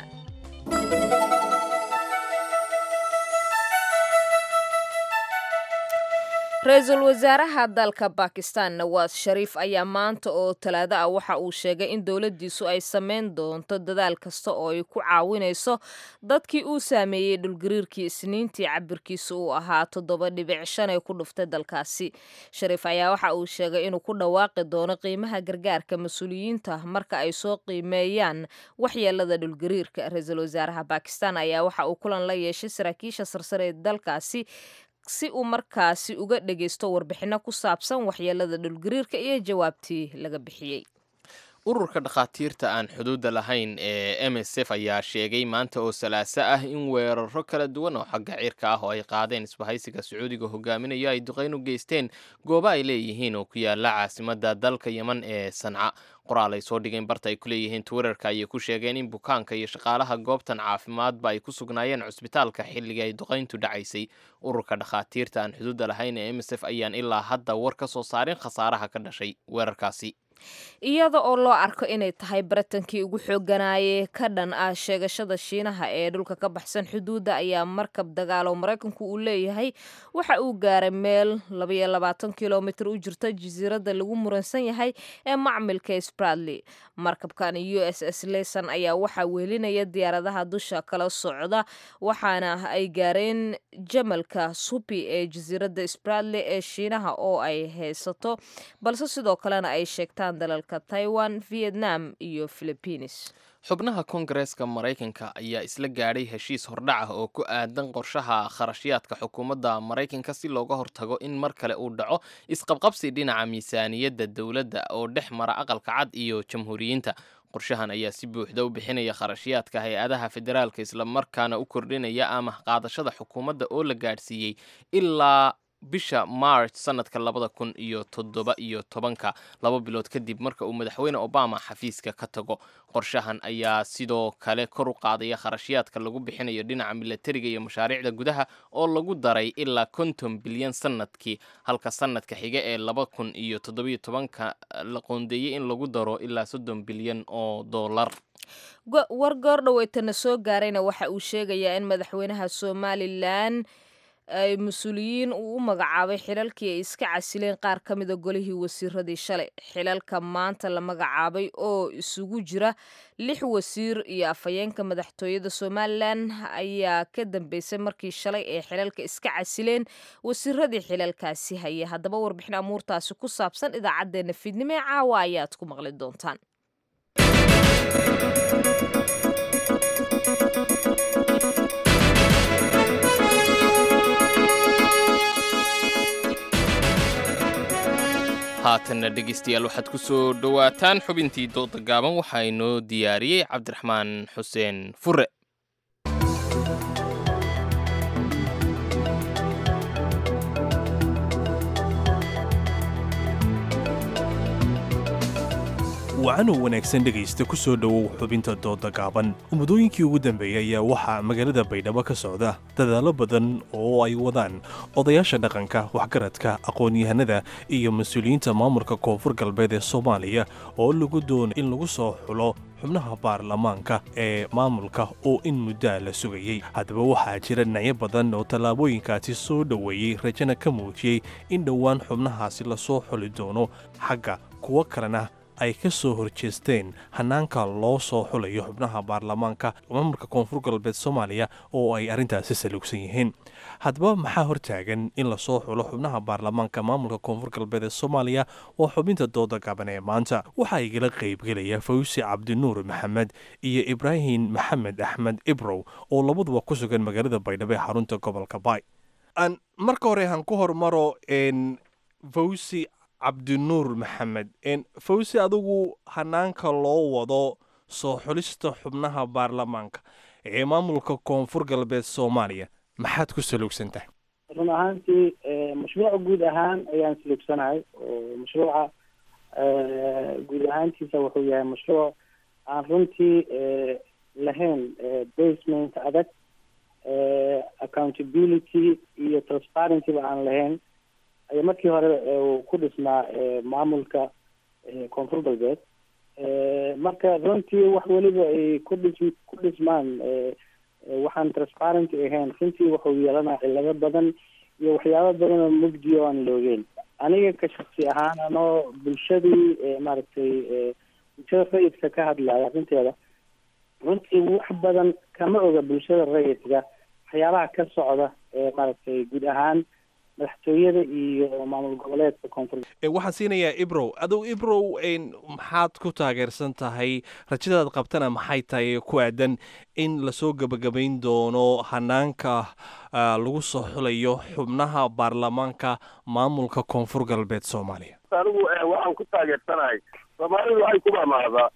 ra-iisul wasaaraha dalka bakistan nawaas shariif ayaa maanta oo talaado ah waxa uu sheegay in dowladdiisu ay sameyn doonto dadaal kasta oo ay ku caawinayso dadkii uu saameeyey dhulgariirkii isniintii cabirkiisa uu ahaa toddoba dhibic shan ee ku dhuftay dalkaasi shariif ayaa waxa uu sheegay inuu ku dhawaaqi doono qiimaha gargaarka mas-uuliyiinta marka ay soo qiimeeyaan waxyeelada dhulgariirka ra-iisul wasaaraha bakistan ayaa waxa uu kulan la yeeshay saraakiisha sarsare ee dalkaasi si uu markaasi uga dhagaysto warbixinno ku saabsan waxyeelada dhulgariirka iyo jawaabtii laga bixiyey ururka dhakhaatiirta aan xuduudda lahayn ee m s f ayaa sheegay maanta oo salaaso ah in weeraro kala duwan oo xagga cirka ah oo ay qaadeen isbahaysiga sacuudiga hogaaminayo ay duqayn u geysteen goobo ay leeyihiin oo ku yaala caasimadda dalka yeman ee sanca qoraal ay soo dhigeen barta ay ku leeyihiin twitterka ayay ku sheegeen in bukaanka iyo shaqaalaha goobtan caafimaadba ay ku sugnaayeen cusbitaalka xilligii ay duqayntu dhacaysay ururka dhakhaatiirta aan xuduudda lahayn ee m s f ayaan ilaa hadda war ka soo saarin khasaaraha ka dhashay weerarkaasi iyada oo loo arko inay tahay baratankii ugu xooganaaye ka dhan ah sheegashada shiinaha ee dhulka ka baxsan xuduudda ayaa markab dagaalo maraykanku uu leeyahay waxa uu gaaray meel labaiyo labaatan kilomitr u jirta jasiiradda lagu muransan yahay ee macmilka spradley markabkan u s s leson ayaa waxaa weelinaya diyaaradaha dusha kala socda waxaana ay gaareen jamalka supi ee jasiiradda spradley ee shiinaha oo ay haysato balse sidoo kalena ay sheegtaan dalalka taiwan vietnam iyo philibiines xubnaha koongareeska maraykanka ayaa isla gaadhay heshiis hordhac ah oo ku aadan qorshaha kharashyaadka xukuumadda maraykanka si looga hortago in mar kale uu dhaco isqabqabsi dhinaca miisaaniyadda dowladda oo dhex mara aqalka cad iyo jamhuuriyiinta qorshahan ayaa si buuxda u bixinaya kharashyaadka hay-adaha federaalka islamarkaana u kordhinaya ama qaadashada xukuumadda oo la gaadhsiiyey ilaa bisha march sanadka labada kun iyo toddoba iyo tobanka laba bilood kadib marka uu madaxweyne obama xafiiska ka tago qorshahan ayaa sidoo kale kor u qaadaya kharashyaadka lagu bixinayo dhinaca milatariga iyo mashaariicda gudaha oo lagu daray ilaa konton bilyan sanadkii halka sanadka xiga ee laba kun iyo toddobiyo tobanka la qoondeeyey in lagu daro ilaa soddon bilyan oo dollar war goor dhaweytana soo gaarayna waxa uu sheegayaa in madaxweynaha somalilan ay mas-uuliyiin uu u magacaabay xilalkii ay iska casileen qaar ka mida golihii wasiiradii shalay xilalka maanta la magacaabay oo isugu jira lix wasiir iyo afhayeenka madaxtooyada somalilan ayaa ka dambeysay markii shalay ay xilalka iska casileen wasiiradii xilalkaasi haya haddaba warbixin amuurtaasi ku saabsan idaacaddeenna fiidnimo ee caawa ayaad ku maqli doontaan haatanna dhegeystayaal waxaad ku soo dhowaataan xubintii dooda gaaban waxaa inoo diyaariyey cabdiraxmaan xuseen fure wacanoo wanaagsan dhegaysta ku soo dhowow xubinta dooda gaaban muddooyinkii ugu dambeeyey ayaa waxaa magaalada baydhabo ka socda dadaallo badan oo ay wadaan odayaasha dhaqanka waxgaradka aqoon-yahanada iyo mas-uuliyiinta maamulka koonfur galbeed ee soomaaliya oo lagu doonay in lagu soo xulo xubnaha baarlamaanka ee maamulka oo in muddaa la sugayey haddaba waxaa jira dhinacyo badan oo tallaabooyinkaasi soo dhoweeyey rajana ka muujiyey in dhowaan xubnahaasi lasoo xuli doono xagga kuwo kalena ay ka soo horjeesteen hanaanka loo soo xulayo xubnaha baarlamaanka maamulka koonfur galbeed soomaaliya oo ay arrintaasi saluugsan yihiin haddaba maxaa hortaagan in lasoo xulo xubnaha baarlamaanka maamulka koonfur galbeed ee soomaaliya waa xubinta dooda gaban ee maanta waxaa igala qaybgelaya fawsi cabdinuur maxamed iyo ibraahim maxamed axmed ibrow oo labaduba ku sugan magaalada baydhabo ee xarunta gobolka baay marka hore han ku hormaro fawsi cabdinuur maxamed fawsi adigu hanaanka loo wado soo xulista xubnaha baarlamaanka ee maamulka koonfur galbeed soomaaliya maxaad ku saluugsantahay run ahaantii mashruuca guud ahaan ayaan saluugsanahay oo mashruuca guud ahaantiisa wuxuu yahay mashruuc aan runtii lahayn basement adag accountability iyo transparencyba aan lahayn ayaa markii hore ku dhisnaa maamulka koonfur galbeed marka runtii wax weliba ay ku dhis ku dhismaan waxaan transparency ahayn runtii wuxuu yeelanaa cilado badan iyo waxyaabo badan oo mugdi oo aan loogeen aniga ka shaksi ahaan anoo bulshadii maaragtay bulshada rayidka ka hadlaya arrinteeda runtii wax badan kama oga bulshada rayidka waxyaabaha ka socda maaragtay guud ahaan madaxtooyada iyo maamul goboleedka koonfur waxaan siinayaa ibrow adugu ibrow maxaad ku taageersan tahay rajadaad qabtana maxay tahay ku aadan in lasoo gebagabayn doono hanaanka lagu soo xulayo xubnaha baarlamaanka maamulka koonfur galbeed soomaaliya anigu waxaan ku taageersanahay soomaalidu waxay ku mamaadaa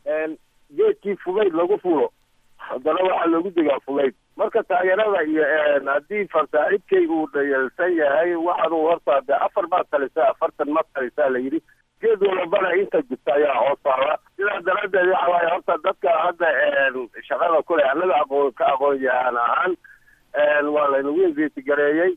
geedkii fugayd lagu fulo haddana waxaa loogu degaa fugayd marka taageerada iyo haddii farsaaxibkay uu dhayalsan yahay waxaanu horta de afar baad talisaa afartan ma talisaa la yidhi geed walbana inta jirta ayaa hoos taala sidaa daraaddeed waxa waaye horta dadka hadda shaqada kule annaga aqoon ka aqoon yahaan ahaan waa laynagu investigareeyey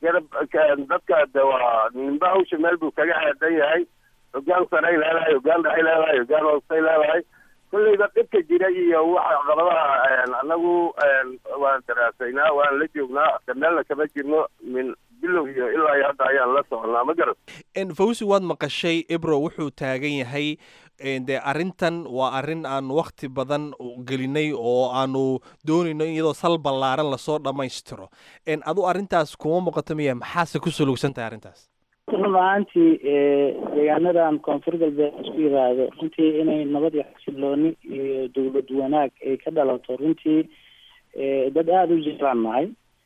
dadka de waa ninba hawsha meel buu kaga aadan yahay hogaan saray leedahay hogaan dhaxay leedahay hogaan hoostay leedahay kulleyba dhibka jira iyo waxa caqabadaha anagu waan daraasaynaa waan la joognaa meelna kama jirno min bilow iyo ilaa iyo hadda ayaan la soconaa ma garan fawsi waad maqashay ibro wuxuu taagan yahay dee arrintan waa arrin aan wakti badan gelinay oo aanu doonayno in iyadoo sal ballaaran lasoo dhammaystiro adu arrintaas kuma muuqato miya maxaase ku suluugsan tahay arrintaas run ahaantii deegaanadan koonfur galbeed isku yiraahdo runtii inay nabad iyo xasilooni iyo dowlad wanaag ay ka dhalato runtii dad aada u jiraan nahay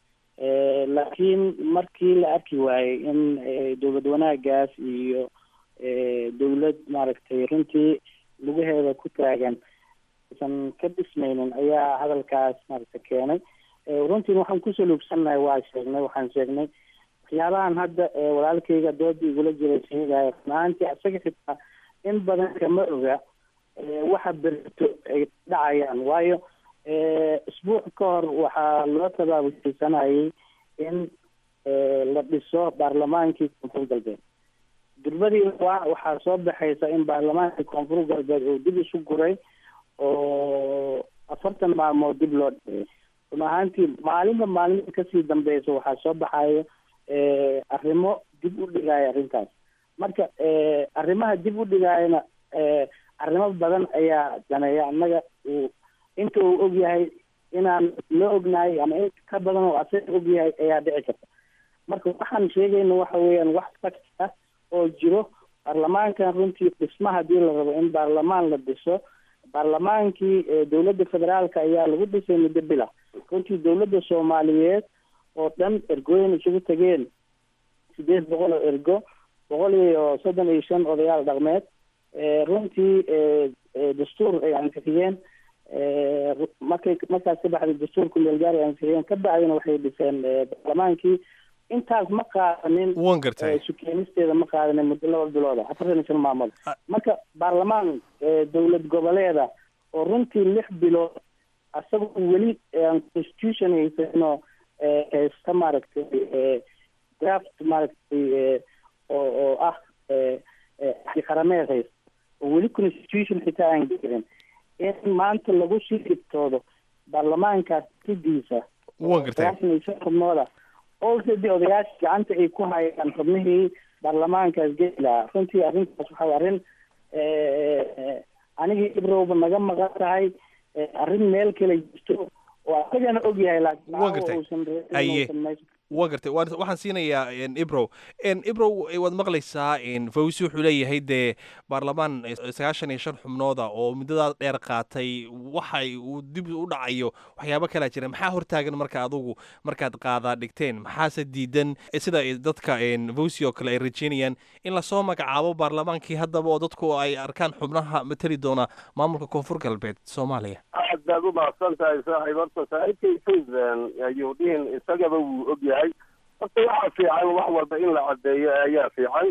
laakiin markii la arki waayey in dowlad wanaagaas iyo dowlad maaragtay runtii lugaheeda ku taagan aysan ka dhismaynin ayaa hadalkaas maaragta keenay runtii waxaan ku saluugsannahay waa sheegnay waxaan sheegnay waxyaabahan hadda walaalkayga dooda igula jira sheegaya runahaantii asaga xitaa in badan kama oga waxa berito ay dhacayaan waayo isbuuc ka hor waxaa loo tabaabulsaysanayay in la dhiso baarlamaankii koonfur galbeed durbadii waa waxaa soo baxaysa in baarlamaankii koonfur galbeed uu dib isu guray oo afartan maalmood dib loo dhigay run ahaantii maalinba maalinta kasii dambeysa waxaa soo baxayo arrimo dib u dhigaya arrintaas marka arrimaha dib u dhigayana arrimo badan ayaa daneeya annaga uu inta uu og yahay inaan la ognahay ama in ka badan oo asaga og yahay ayaa dhici karta marka waxaan sheegayna waxa weeyaan wax fact ah oo jiro baarlamaankan runtii dhisma hadii la rabo in baarlamaan la dhiso baarlamaankii dowladda federaalka ayaa lagu dhisay muddo bila runtii dowladda soomaaliyeed oo dhan ergooyin isugu tageen sideed boqol oo ergo boqol iyo soddon iyo shan odayaal dhaqmeed runtii dastuur ay ansixiyeen markay markaas ka baxday dastuurku meelgaar ay ansixiyeen ka bacdina waxay dhiseen baarlamaankii intaas ma qaadanin wan gartay sukeenisteeda ma qaadanin muddo laba bilooda afartan iyo shan maalmood marka baarlamaan dowlad goboleeda oo runtii lix bilood asagoo weli aan constitution haysano haysta maaragtay draft maaragtay oo oo ah qarameed haysta oo weli constitution xitaa aan gelin in maanta lagu sii dhibtoodo baarlamaankaas sidiisa wan gartay sagaashan iyo shan xubnooda already odayaasha gacanta ay ku hayaan xubnihii baarlamaankaas geli lahaa runtii arrintaas waxaa arrin anigii ibrowba naga maqan tahay arrin meel kale jirto oo asagana og yahay laakiin Waa gartay. uusan Aye. uusan meesha waa gartay waan- waxaan siinayaa ibrow ibrow waad maqlaysaa fawsi wuxuu leeyahay dee baarlamaan sagaashan iyo shan xubnooda oo muddadaa dheer qaatay waxay uu dib u dhacayo waxyaabo kalaa jira maxaa hortaagan marka adugu markaad qaadaa dhigteen maxaase diidan eh, sida ay dadka fawsi oo kale ay rajeynayaan in lasoo magacaabo baarlamaankii haddaba oo dadku ay arkaan xubnaha matali doona maamulka koonfur galbeed soomaaliya aad baad u mahadsan tahay saaxiib horta saaxiibkay fawzan ayuu dhihin isagaba wuu og yahay horta waxaa fiican wax walba in la caddeeyo ayaa fiican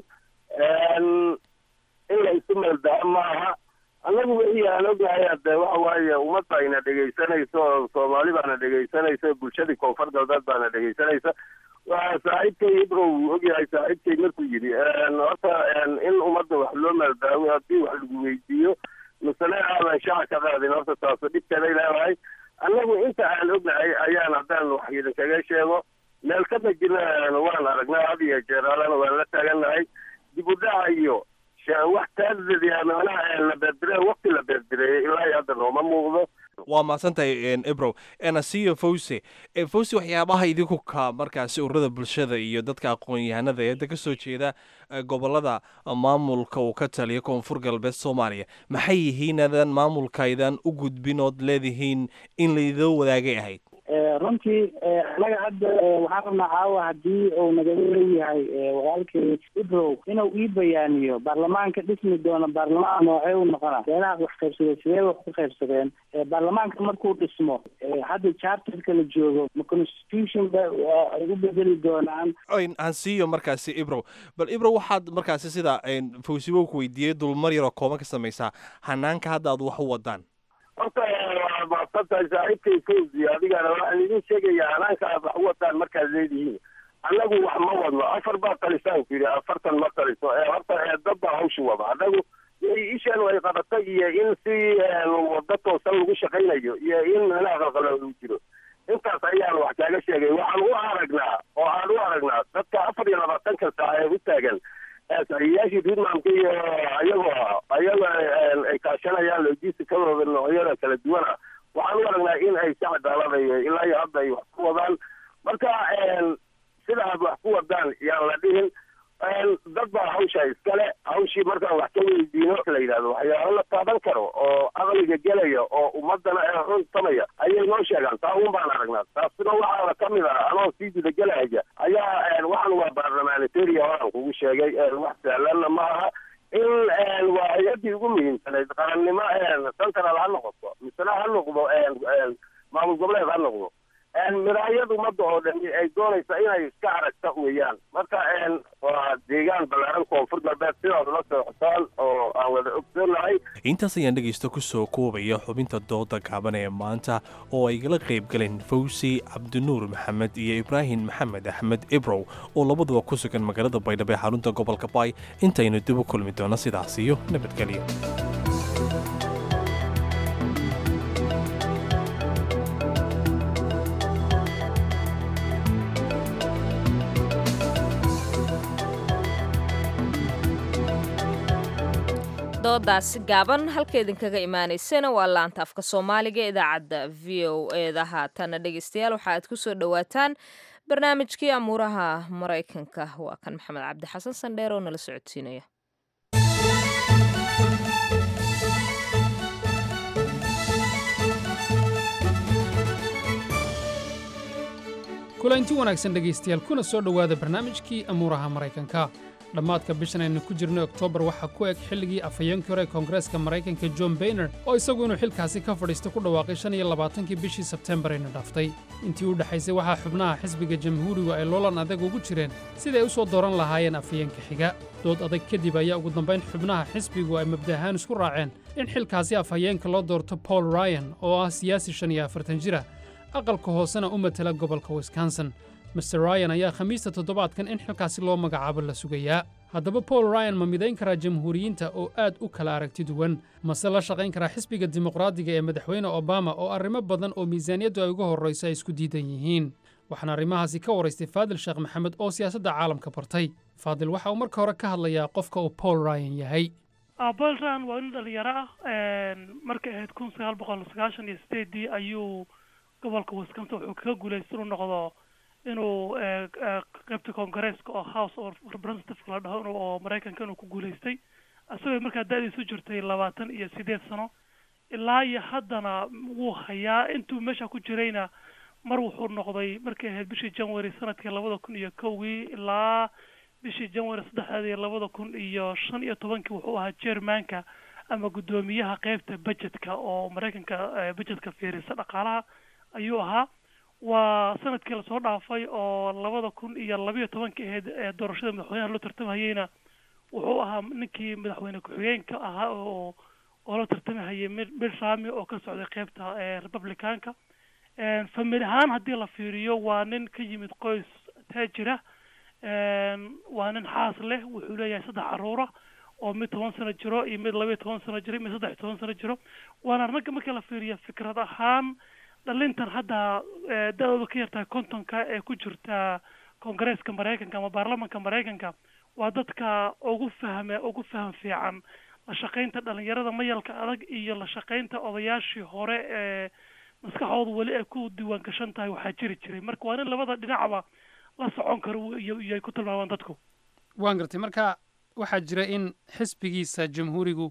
in la isu meeldaha maaha annagu wixii aan ognahay hadde waxa waaye ummadda ayna dhegaysanayso oo soomaali baana dhegaysanaysa bulshadii koonfur galbeed baana dhegaysanaysa waa saaxiibkay ibrow wuu og yahay saaxiibkay markuu yidhi horta in ummadda wax loo meeldaawo haddii wax lagu weydiiyo misale aadan shaca ka qaadin horta taasu dhibkeeday leedahay annagu inta aan ognahay ayaan haddaan wax idinkaga sheego meel ka majirna waan aragnaa had iyo jeer alana waan la taagannahay dib u dhaca iyo sha- wax taadadiya macnaha la beerdire waqti la beerdireeyay ilaa iyo hadda nooma muuqdo waa mahadsantahay ibrow nasiyo fawse Eh, fawse waxyaabaha idinku ka markaasi ururada bulshada iyo dadka aqoon-yahanada ee ka soo jeeda eh, gobolada maamulka uu ka taliya koonfur galbeed soomaaliya maxay yihiin adan maamulkaydan u gudbin ood leedihiin in laidoo wadaagay ahayd Eh, runtii eh, annaga hadda eh, waxaan rabnaa caawa haddii uu nagaga leeyahay eh, walaalkay ibrow inuu ii bayaaniyo baarlamaanka dhismi doona baarlamaan noocee u noqona beelaha wax qaybsadeen sidee wax ku qaybsadeen Eh, baarlamaanka markuu dhismo eh, hadda charterka la joogo ma constitution ba waa ay u bedeli doonaan Oyn, aan siiyo markaasi ibrow bal ibrow waxaad markaasi sida fawsibo ku weydiiyey dulmar yaroo kooban ka samaysaa hanaanka hadda aad wax u wadaan horta waa mahadsan tahay saaxiibkay fawzi adigana waxaan idin sheegayaa hanaanka aad wax u wadaan markaad leedihiin annagu wax ma wadno afar baa talisaan ku yidhi afartan ma taliso ee horta ee dad baa hawsha wada annagu ishaan ay qabatay iyo in si wado toosan lagu shaqaynayo iyo in meelaha qalqala uu jiro intaas ayaan wax kaaga sheegay waxaan u aragnaa oo aan u aragnaa dadka afar iyo labaatanka saac ee u taagan saxiiyaashii puntlandka iyo ayagoo ayago ay kaashanayaan logisticadooda noocyada kala duwan ah waxaan u aragnaa in ay si cadaalada iyo ilaa iyo hadda ay wax ku wadaan marka sida aad wax ku wadaan yaan la dhihin dad baa hawsha iskale hawshii markaan wax ka weydiino la yidhahdo waxyaalo la taaban karo oo aqliga gelaya oo ummadana ee runtamaya ayay noo sheegaan taa un baan aragnaa taasina waxaana ka mid ah anoo sii gudagelaya ayaa waxan waa barlamanitaria waan kugu sheegay wax sahlanna ma aha in waa hay-adii ugu muhiimsanayd qarannimo central ha noqoto misena ha noqdo maamul goboleed ha noqdo miraayad ummadda oo dhan ay doonaysa inay iska aragta weeyaan marka waa deegaan ballaaran koonfur galbeed sidaad la socotaan oo aan wada ogsoonahay intaas ayaan dhegaysta ku soo koobaya xubinta dooda gaaban ee maanta oo ay gala qayb galeen fawsi cabdinuur maxamed iyo ibraahim maxamed axmed ibrow oo labaduba ku sugan magaalada baydhabo ee xarunta gobolka baay intaynu dib u kulmi doono sidaas iyo nabadgelyo doodaasi gaaban halka idinkaga imaanaysana waa laanta afka soomaaliga ee idaacadda v o eeda haatana dhegeystayaal waxa aad ku soo dhowaataan barnaamijkii amuuraha maraykanka waa kan maxamed cabdi xasan sandheer oo nala socodsiinaya kulanti wanaagsan dhegaystayaal kuna soo dhowaada barnaamijkii amuuraha maraykanka dhammaadka bishan aynu ku jirnay oktoobar waxaa ku eg xilligii afhayeenkii hore ee koongareeska maraykanka john bayner oo isagu inuu xilkaasi ka fadhiista ku dhawaaqay shan iyo labaatankii bishii sebtembar ayna dhaaftay intii u dhexaysay waxaa xubnaha xisbiga jamhuurigu ay loolan adag ugu jireen sidai ay u soo dooran lahaayeen afhayeenka xiga dood adag kadib ayaa ugu dambayn xubnaha xisbigu ay mabda ahaan isku raaceen in xilkaasi afhayeenka loo doorto paul ryan oo ah siyaasi shan iyo afartan jira aqalka hoosena u matala gobolka wisconsin master ryan ayaa khamiista toddobaadkan in xilkaasi loo magacaabo la sugayaa haddaba paul ryan ma midayn karaa jamhuuriyiinta oo aad u kala aragti duwan mase la shaqayn karaa xisbiga dimuqraadiga ee madaxweyne obama oo arrimo badan oo miisaaniyaddu ay uga horrayso ay isku diidan yihiin waxaana arrimahaasi ka waraystay faadil sheekh maxamed oo siyaasadda caalamka bartay faadil waxa uu marka hore ka hadlayaa qofka uu paul ryan yahay paul ryan waa nin dhalinyaro ah markay ahayd kun sagaal boqol sagaashan iyo sideedii ayuu gobolka wisconsin wuxuu kaga guulaystay inuu noqdo inuu qaybta koongareeska oo house of representative la dhaho oo maraykanka inuu ku guulaystay isagoo markaa da-diisu jirtay labaatan iyo sideed sano ilaa iyo haddana wuu hayaa intuu meesha ku jirayna mar wuxuu noqday markay ahayd bishii january sanadkii labada kun iyo kowgii ilaa bishii january saddexdeedii labada kun iyo shan iyo tobankii wuxuu ahaa chairmanka ama guddoomiyaha qeybta budgetka oo maraykanka budgetka fiirisa dhaqaalaha ayuu ahaa waa sanadkii lasoo dhaafay oo labada kun iyo labayo tobankii ahayd ee doorashada madaxweynaha loo tartamahayeyna wuxuu ahaa ninkii madaxweyne ku-xigeenka ahaa oo oo la tartamahayay mid rami oo ka socday qeybta republicanka famili ahaan haddii la fiiriyo waa nin ka yimid qoys taajira waa nin xaas leh wuxuu leeyahay saddex caruura oo mid toban sano jiro iyo mid labayo toban sano jiro mid saddex toban sano jiro waana ragga markii la fiiriyo fikrad ahaan dhalintan hadda da-dooda ka yartahay kontonka ee ku jirta koongareeska maraykanka ama baarlamanka maraykanka waa dadka ugu fahme ugu faham fiican la shaqaynta dhalinyarada mayalka adag iyo la shaqaynta odayaashii hore ee maskaxoodu weli ay ku diiwaan gashan tahay waxaa jiri jiray marka waa nin labada dhinacba la socon karo iyo iyo ay ku tilmaamaan dadku waan gartay marka waxaa jira in xisbigiisa jamhuurigu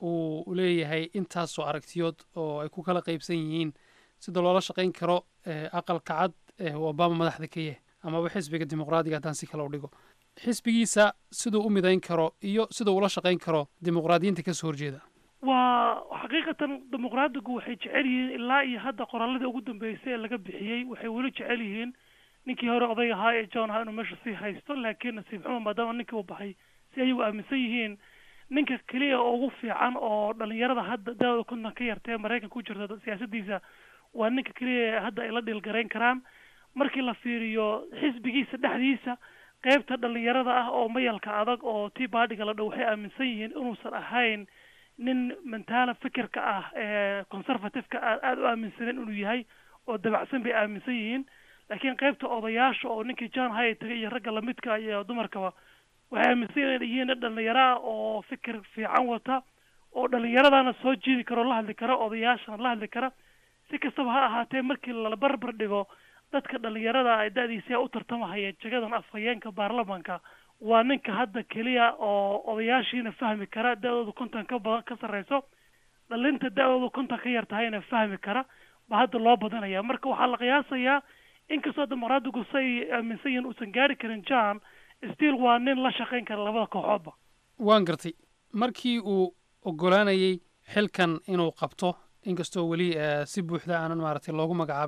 uu leeyahay intaasoo aragtiyood oo ay ku kala qaybsan yihiin sida loola shaqayn karo aqalka cad ee obama madaxda ka yahay amaba xisbiga dimuqraadiga haddaan si kale u dhigo xisbigiisa siduu u midayn karo iyo siduu ula shaqayn karo dimuqraadiyiinta kasoo horjeeda waa xaqiiqatan dimuqraadigu waxay jecel yihiin ilaa iyo hadda qoraaladii ugu dambeysay ee laga bixiyey waxay weli jecel yihiin ninkii hore oday ahaa ee john ahaa inuu meesha sii haysto laakiin nasiib xumo maadaama ninkii uu baxay si ayagu aaminsan yihiin ninka keliya oo ugu fiican oo dhalinyarada hadda da-dooda konton ka yartee maraykanka ku jirta siyaasadiisa waa ninka keliya hadda ay la dhiilgarayn karaan markii la fiiriyo xisbigiisa dhexdiisa qeybta dhalinyarada ah oo mayalka adag oo tii baadhiga la dhow waxay aaminsan yihiin inuusan ahayn nin mentaala fikirka ah ee conservativeka a aada u aaminsanen inuu yahay oo dabacsan bay aaminsan yihiin laakiin qeybta odayaasha oo ninkii john hay tagay iyo ragga lamidka iyo dumarkaba waxay aaminsan yihiin nin dhalinyaraa oo fikir fiican wata oo dhalinyaradana soo jiidi karo la hadli kara odayaashana la hadli kara si kastaba ha ahaatee markii la barbar dhigo dadka dhalinyarada ay da-diisa u tartamahaya jagadan afhayeenka baarlamanka waa ninka hadda keliya oo odayaashiina fahmi kara da-dooda konton ka badan ka sarreyso dhalinta da-dooda konton ka yar tahayna fahmi kara ba hadda loo badanaya marka waxaa la qiyaasayaa inkastoo dimuqraadigu say aaminsan yihiin uusan gaari karin john still waa nin la shaqayn kara labada kooxoodba waan gartay markii uu ogolaanayey xilkan inuu qabto inkastoo weli si buuxda aanan maaragtay loogu magacaabin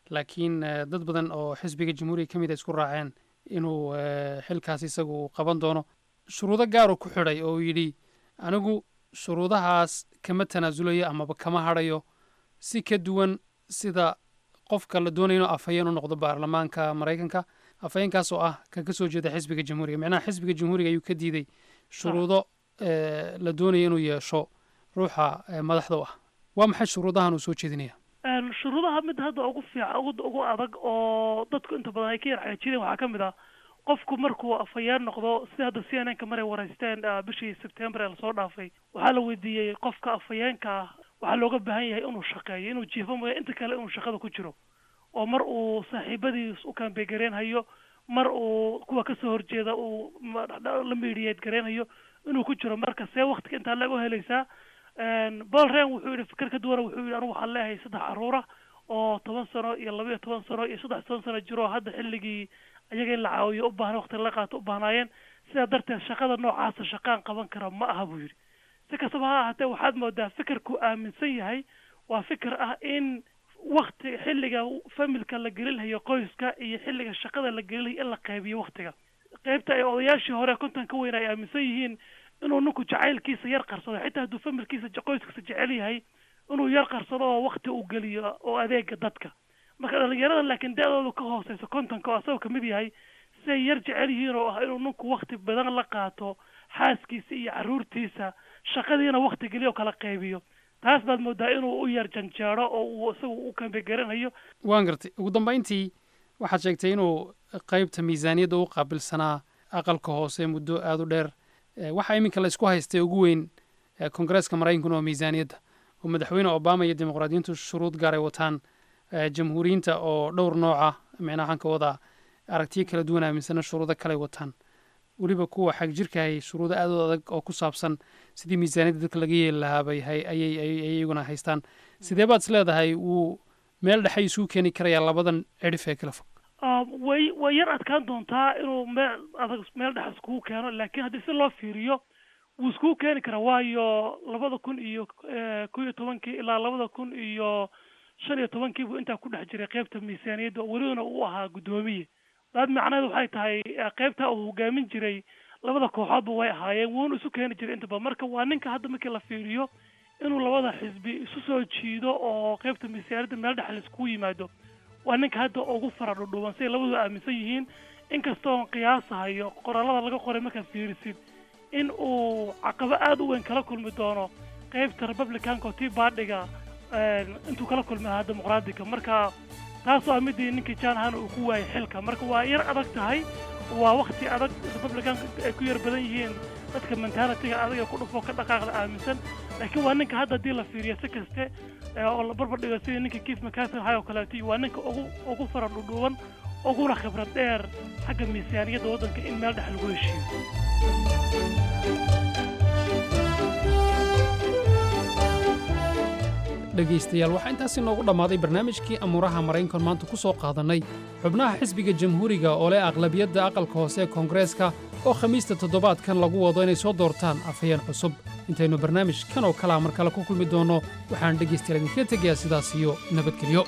laakiin eh, dad badan oo xisbiga jamhuuriga ka mid a isku raaceen inuu eh, xilkaas isagu qaban doono shuruudo gaaruu ku xidhay oo uu yidhi anigu shuruudahaas kama tanaasulayo amaba kama hadhayo si ka duwan sida qofka la doonayo inuu afhayeen u noqdo baarlamaanka maraykanka afhayeenkaas oo ah kan ka soo jeeda xisbiga jamhuuriga micnaha xisbiga jamhuuriga ayuu ka diiday shuruudo eh, la doonayo inuu yeesho ruuxa eh, madaxda u ah waa maxay shuruudahan uu soo jeedinaya Een, shuruudaha mid hadda ugu fiican ugu ugu adag oo dadku inta badan ay ka yar xaajireen waxaa ka mid ah qofku markuu afhayeen noqdo sida hadda c n n ka maray waraysteen ah, bishii sebtembar ee lasoo dhaafay waxaa la weydiiyey qofka afhayeenka ah waxaa looga baahan yahay inuu shaqeeyo inuu jiifo mooya inta kale inuu shaqada ku jiro oo mar uu saaxiibadiis u kambegareen hayo mar uu kuwa kasoo horjeeda uu ma- la miidiyeed gareenhayo inuu ku jiro marka see waktiga intaa laga helaysaa Een, paul ren wuxuu yidhi fikir ka duwana wuxuu yidhi anigu waxaan leeyahay saddex caruura oo toban sano iyo laba iyo toban sano iyo saddex toban sano jiro oo hadda xilligii ayaga in la caawiyo u baahan waqti la qaato u baahnaayeen sidaa darteed shaqada noocaasa shaqaan qaban kara ma aha buu yidhi si kastaba ha ahaatee waxaad moodaa fikirku aaminsan yahay waa fikir ah in wakti xilliga familka la gelinhayo qoyska iyo xilliga shaqada la gelinhayo in la qaybiyo waktiga qaybta ay odayaashii hore konton ka weyn ay aaminsan yihiin inuu ninku jacaylkiisa yar qarsado xitaa hadduu familkiisa je- qoyskiisa jecel yahay inuu yar qarsado oo wakti uu geliyo oo adeega dadka marka dhalinyarada laakiin da-doodu ka hooseyso kontonka oo asagoo kamid yahay siay yar jecel yihiin oo ah inuu ninku wakti badan la qaato xaaskiisa iyo caruurtiisa shaqadiina wakti geliyo oo kala qaybiyo taas baad moodaa inuu u yar janjeero oo uu isagu u kambegaranayo waan gartay ugu dambayntii waxaad sheegtay inuu qaybta miisaaniyadda u qaabilsanaa aqalka hoose muddo aada u dheer Eh, waxaa iminka la isku haystay ugu weyn eh, koongareeska maraykankuna waa miisaaniyadda oo madaxweyne obama iyo dimuqraadiyiintu shuruud gaar ay wataan eh, jamhuuriyiinta oo dhowr nooca micnaha waxaan ka wadaa aragtiyo kala duwan aaminsana shuruudo kale wataan weliba kuwa xag jirkahay shuruudo aad u adag oo ku saabsan sidii miisaaniyadda dadka laga yeeli lahaa bay hay- ayay ayay ayay iyaguna haystaan sidee baad is leedahay wuu meel dhexe isugu keeni karayaa labadan cidhif ee kala fog Ah, way way yar adkaan doontaa inuu meel adag meel dhex iskugu keeno laakiin haddii si loo fiiriyo wuu iskugu keeni karaa waayo labada kun iyo eh, kow iyo tobankii ilaa labada kun iyo shan iyo tobankii buu intaa ku dhex jiray qeybta miisaaniyadda oo welibana uu ahaa guddoomiye daad macnaheedu waxay tahay eh, qeybta uu hogaamin jiray labada kooxoodba way ahaayeen wuuna isu keeni jiray intaba marka waa ninka hadda markii la fiiriyo inuu labada xisbi isu soo jiido oo qeybta miisaaniyadda meel dhex laiskugu yimaado waa ninka hadda ugu fara dhudhuuban siay labadu aaminsan yihiin inkastoon qiyaasahayo qoraalada laga qoray markaad fiirisid in uu caqabo aada u weyn kala kulmi doono qeybta republicanka oo tii baadhiga een, intuu kala kulmi lahaa dimuqraadiga marka taas waa midii ninkii john han uu ku waayay xilka marka waa yar adag tahay waa wakti adag republicanka ay ku yar badan yihiin dadka mentalitiga adag ee ku dhufo ka dhaqaaqda aaminsan laakiin waa ninka hadda haddii la fiiriyo si kaste ee oo la barbar dhigo sidii ninka keith mccarthy hay oo kaleeto iyo waa ninka ugu ugu fara dhudhuuban uguna khibrad dheer xagga miisaaniyadda waddanka in meel dhex lagu heshiiyo dhegaystayaal waxaa intaasi noogu dhammaaday barnaamijkii amuuraha maraykankan maanta ku soo qaadannay xubnaha xisbiga jamhuuriga oo leh aqlabiyadda aqalka hoose ee koongareeska oo khamiista toddobaadkan lagu wado inay soo doortaan afhayeen cusub intaynu barnaamij kan oo kalea mar kale ku kulmi doonno waxaan dhegaystayaal idinkaga tegayaa sidaas iyo nabadgelyo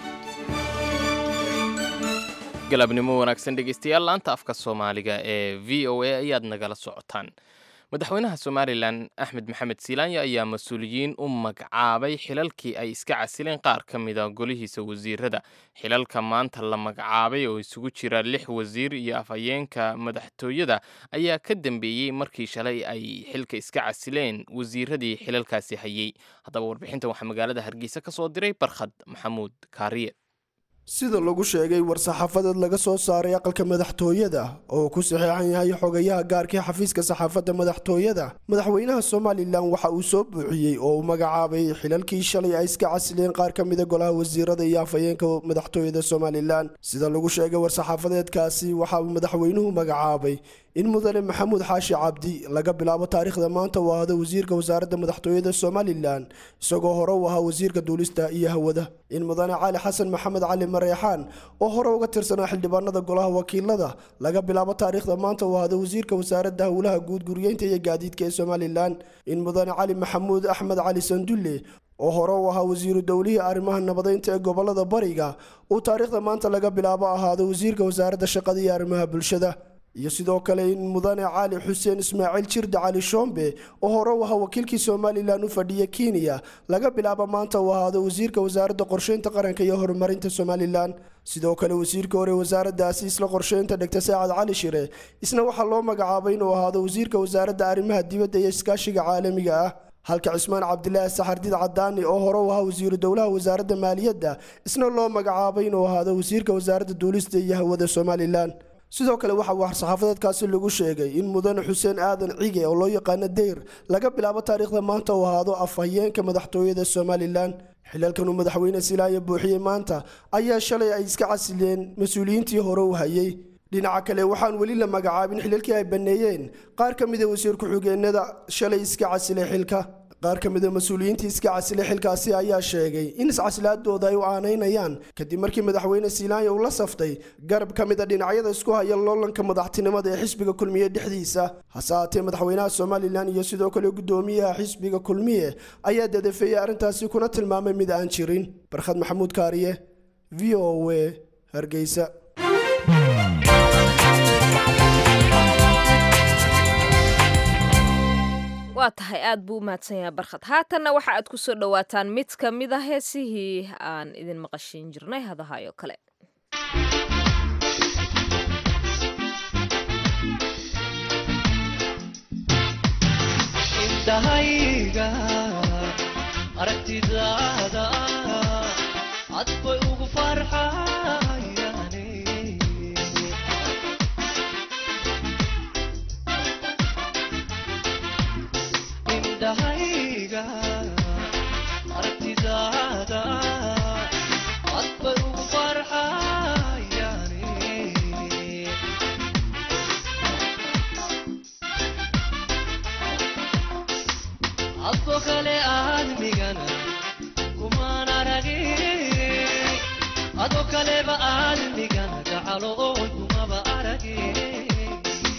galabnimo wanaagsan dhegeystayaal laanta afka soomaaliga ee v o a ayaad nagala socotaan madaxweynaha somalilan axmed maxamed silaanya ayaa mas-uuliyiin u magacaabay xilalkii ay iska casileen qaar ka mida golihiisa wasiirada xilalka maanta la magacaabay oo isugu jira lix wasiir iyo afhayeenka madaxtooyada ayaa ka dambeeyey markii shalay ay xilka iska casileen wasiiradii xilalkaasi hayey haddaba warbixintan waxaa magaalada hargeysa ka soo diray barkhad maxamuud kaariye sida lagu sheegay war-saxaafadeed laga soo saaray aqalka madaxtooyada oo ku saxeexan yahay xogayaha gaarkii xafiiska saxaafadda madaxtooyada madaxweynaha somalilan waxa uu soo buuxiyey oo uu magacaabay xilalkii shalay ay iska casileen qaar ka mida golaha wasiirada iyo afhayeenka madaxtooyada somalilan sida lagu sheegay war-saxaafadeedkaasi waxa uu madaxweynuhu magacaabay in mudane maxamuud xaashi cabdi laga bilaabo taariikhda maanta uu ahdo wasiirka wasaaradda madaxtooyada somalilan isagoo hore u ahaa wasiirka duulista iyo hawada in mudane cali xasan maxamed cali mareexaan oo hore uga tirsanaa xildhibaanada golaha wakiilada laga bilaabo taariikhda maanta uu ahdo wasiirka wasaaradda howlaha guud guriyeynta iyo gaadiidka ee somalilan in mudane cali maxamuud axmed cali sandulle oo hore u ahaa wasiiru dowlihii arrimaha nabadeynta ee gobolada bariga uu taariikhda maanta laga bilaabo ahaado wasiirka wasaaradda shaqada iyo arrimaha bulshada iyo sidoo kale in mudane cali xuseen ismaaciil jirde cali shombe oo hore u ahaa wakiilkii somalilan u fadhiya kenya laga bilaabo maanta uu ahaado wasiirka wasaaradda qorsheynta qaranka iyo horumarinta somalilan sidoo kale wasiirka hore wasaaraddaasi isla qorsheynta dhegta saacad cali shire isna waxaa loo magacaabay inuu ahaado wasiirka wasaaradda arrimaha dibadda iyo iskaashiga caalamiga ah halka cismaan cabdilaahi saxardid cadaani oo hore u ahaa wasiiru dowlaha wasaaradda maaliyadda isna loo magacaabay inuu ahaado wasiirka wasaaradda duulista iyo hawada somalilan sidoo kale waxaa war-saxaafadeedkaasi lagu sheegay in mudane xuseen aadan cige oo loo yaqaano deyr laga bilaabo taariikhda maanta uu ahaado afhayeenka madaxtooyada somalilan xilalkan uu madaxweyne silaayo buuxiyey maanta ayaa shalay ay iska casileen mas-uuliyiintii hore u hayay dhinaca kale waxaan weli la magacaabin xilalkii ay banneeyeen qaar ka mida wasiir ku-xigeenada shalay iska casilay xilka qaar ka mida mas-uuliyiintii iska casilay xilkaasi ayaa sheegay in iscasilaadooda ay u aanaynayaan kadib markii madaxweyne silaanya uu la saftay garab ka mid a dhinacyada isku haya loolanka madaxtinimada ee xisbiga kulmiye dhexdiisa hase haatee madaxweynaha somalilan iyo sidoo kale guddoomiyaha xisbiga kulmiye ayaa dadafeeyey arrintaasi kuna tilmaamay mid aan jirin barkhad maxamuud kaariye v o a hargeysa waa tahay aad buu u mahadsan yahay barkhad haatanna waxa aad ku soo dhowaataan mid ka mid a heesihii aan idin maqashiin jirnay hadahayo kale indhahayga aragtidaada cad bay ugu farxayaane indhahayga aragtidaada cad bay ugu farxayaane adko kale aadmigana kumaan aragin ado kaleba aadmigana gacalo oon kumaba aragin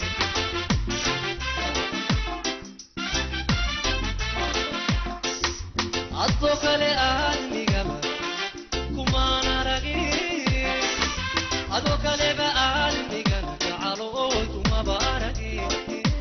adko kale aadmigaba kumaan aragin ado kaleba aadmigana gacalo oon kumaba aragin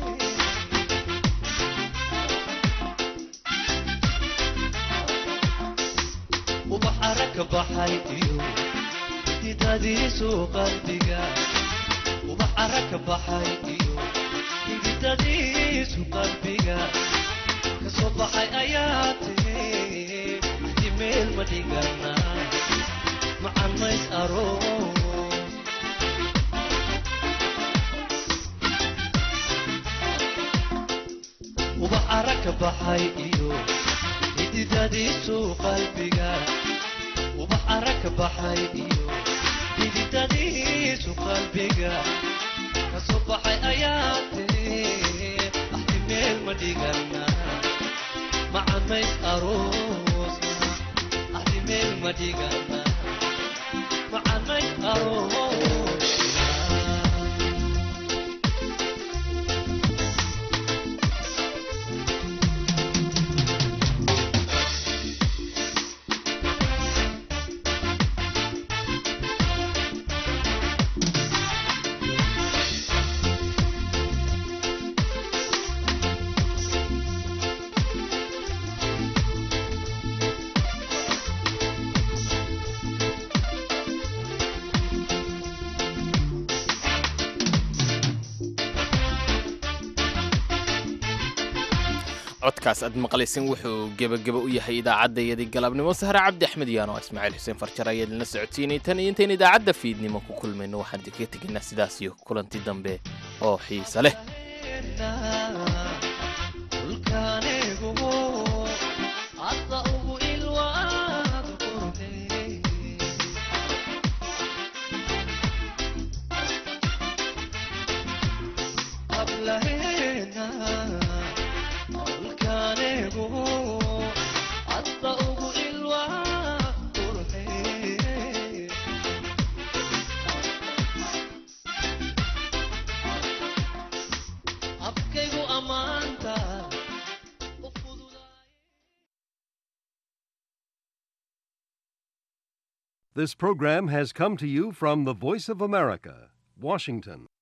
ubax aragka baxay iyo hididadiisu qalbiga ubax aragka baxay iyo hididadiisu qalbiga kasoo baxay ayaa tiri wixii meel ma dhigana macan mays aroos ubax aragka baxay iyo hididadiisu qalbiga ubax aragka baxay iyo hididadiisu qalbiga kasoo baxay ayaa tiri axti meel ma dhigana macamays aroosna axti meel ma dhigana macamays aroosna codkaas aad maqlaysin wuxuu gebageba u yahay idaacaddayadii galabnimo sahre cabdi axmed yaano ismaaciil xuseen farjar ayaa idinla socodsiinay tan iyo intayn idaacadda fiidnimo ku kulmayno waxaan idinkaga tegaynaa sidaas iyo kulanti dambe oo xiise leh dhulkaanigu hadda ugu ilwaad qurxey hablaheena This program has come to you from the Voice of America, Washington.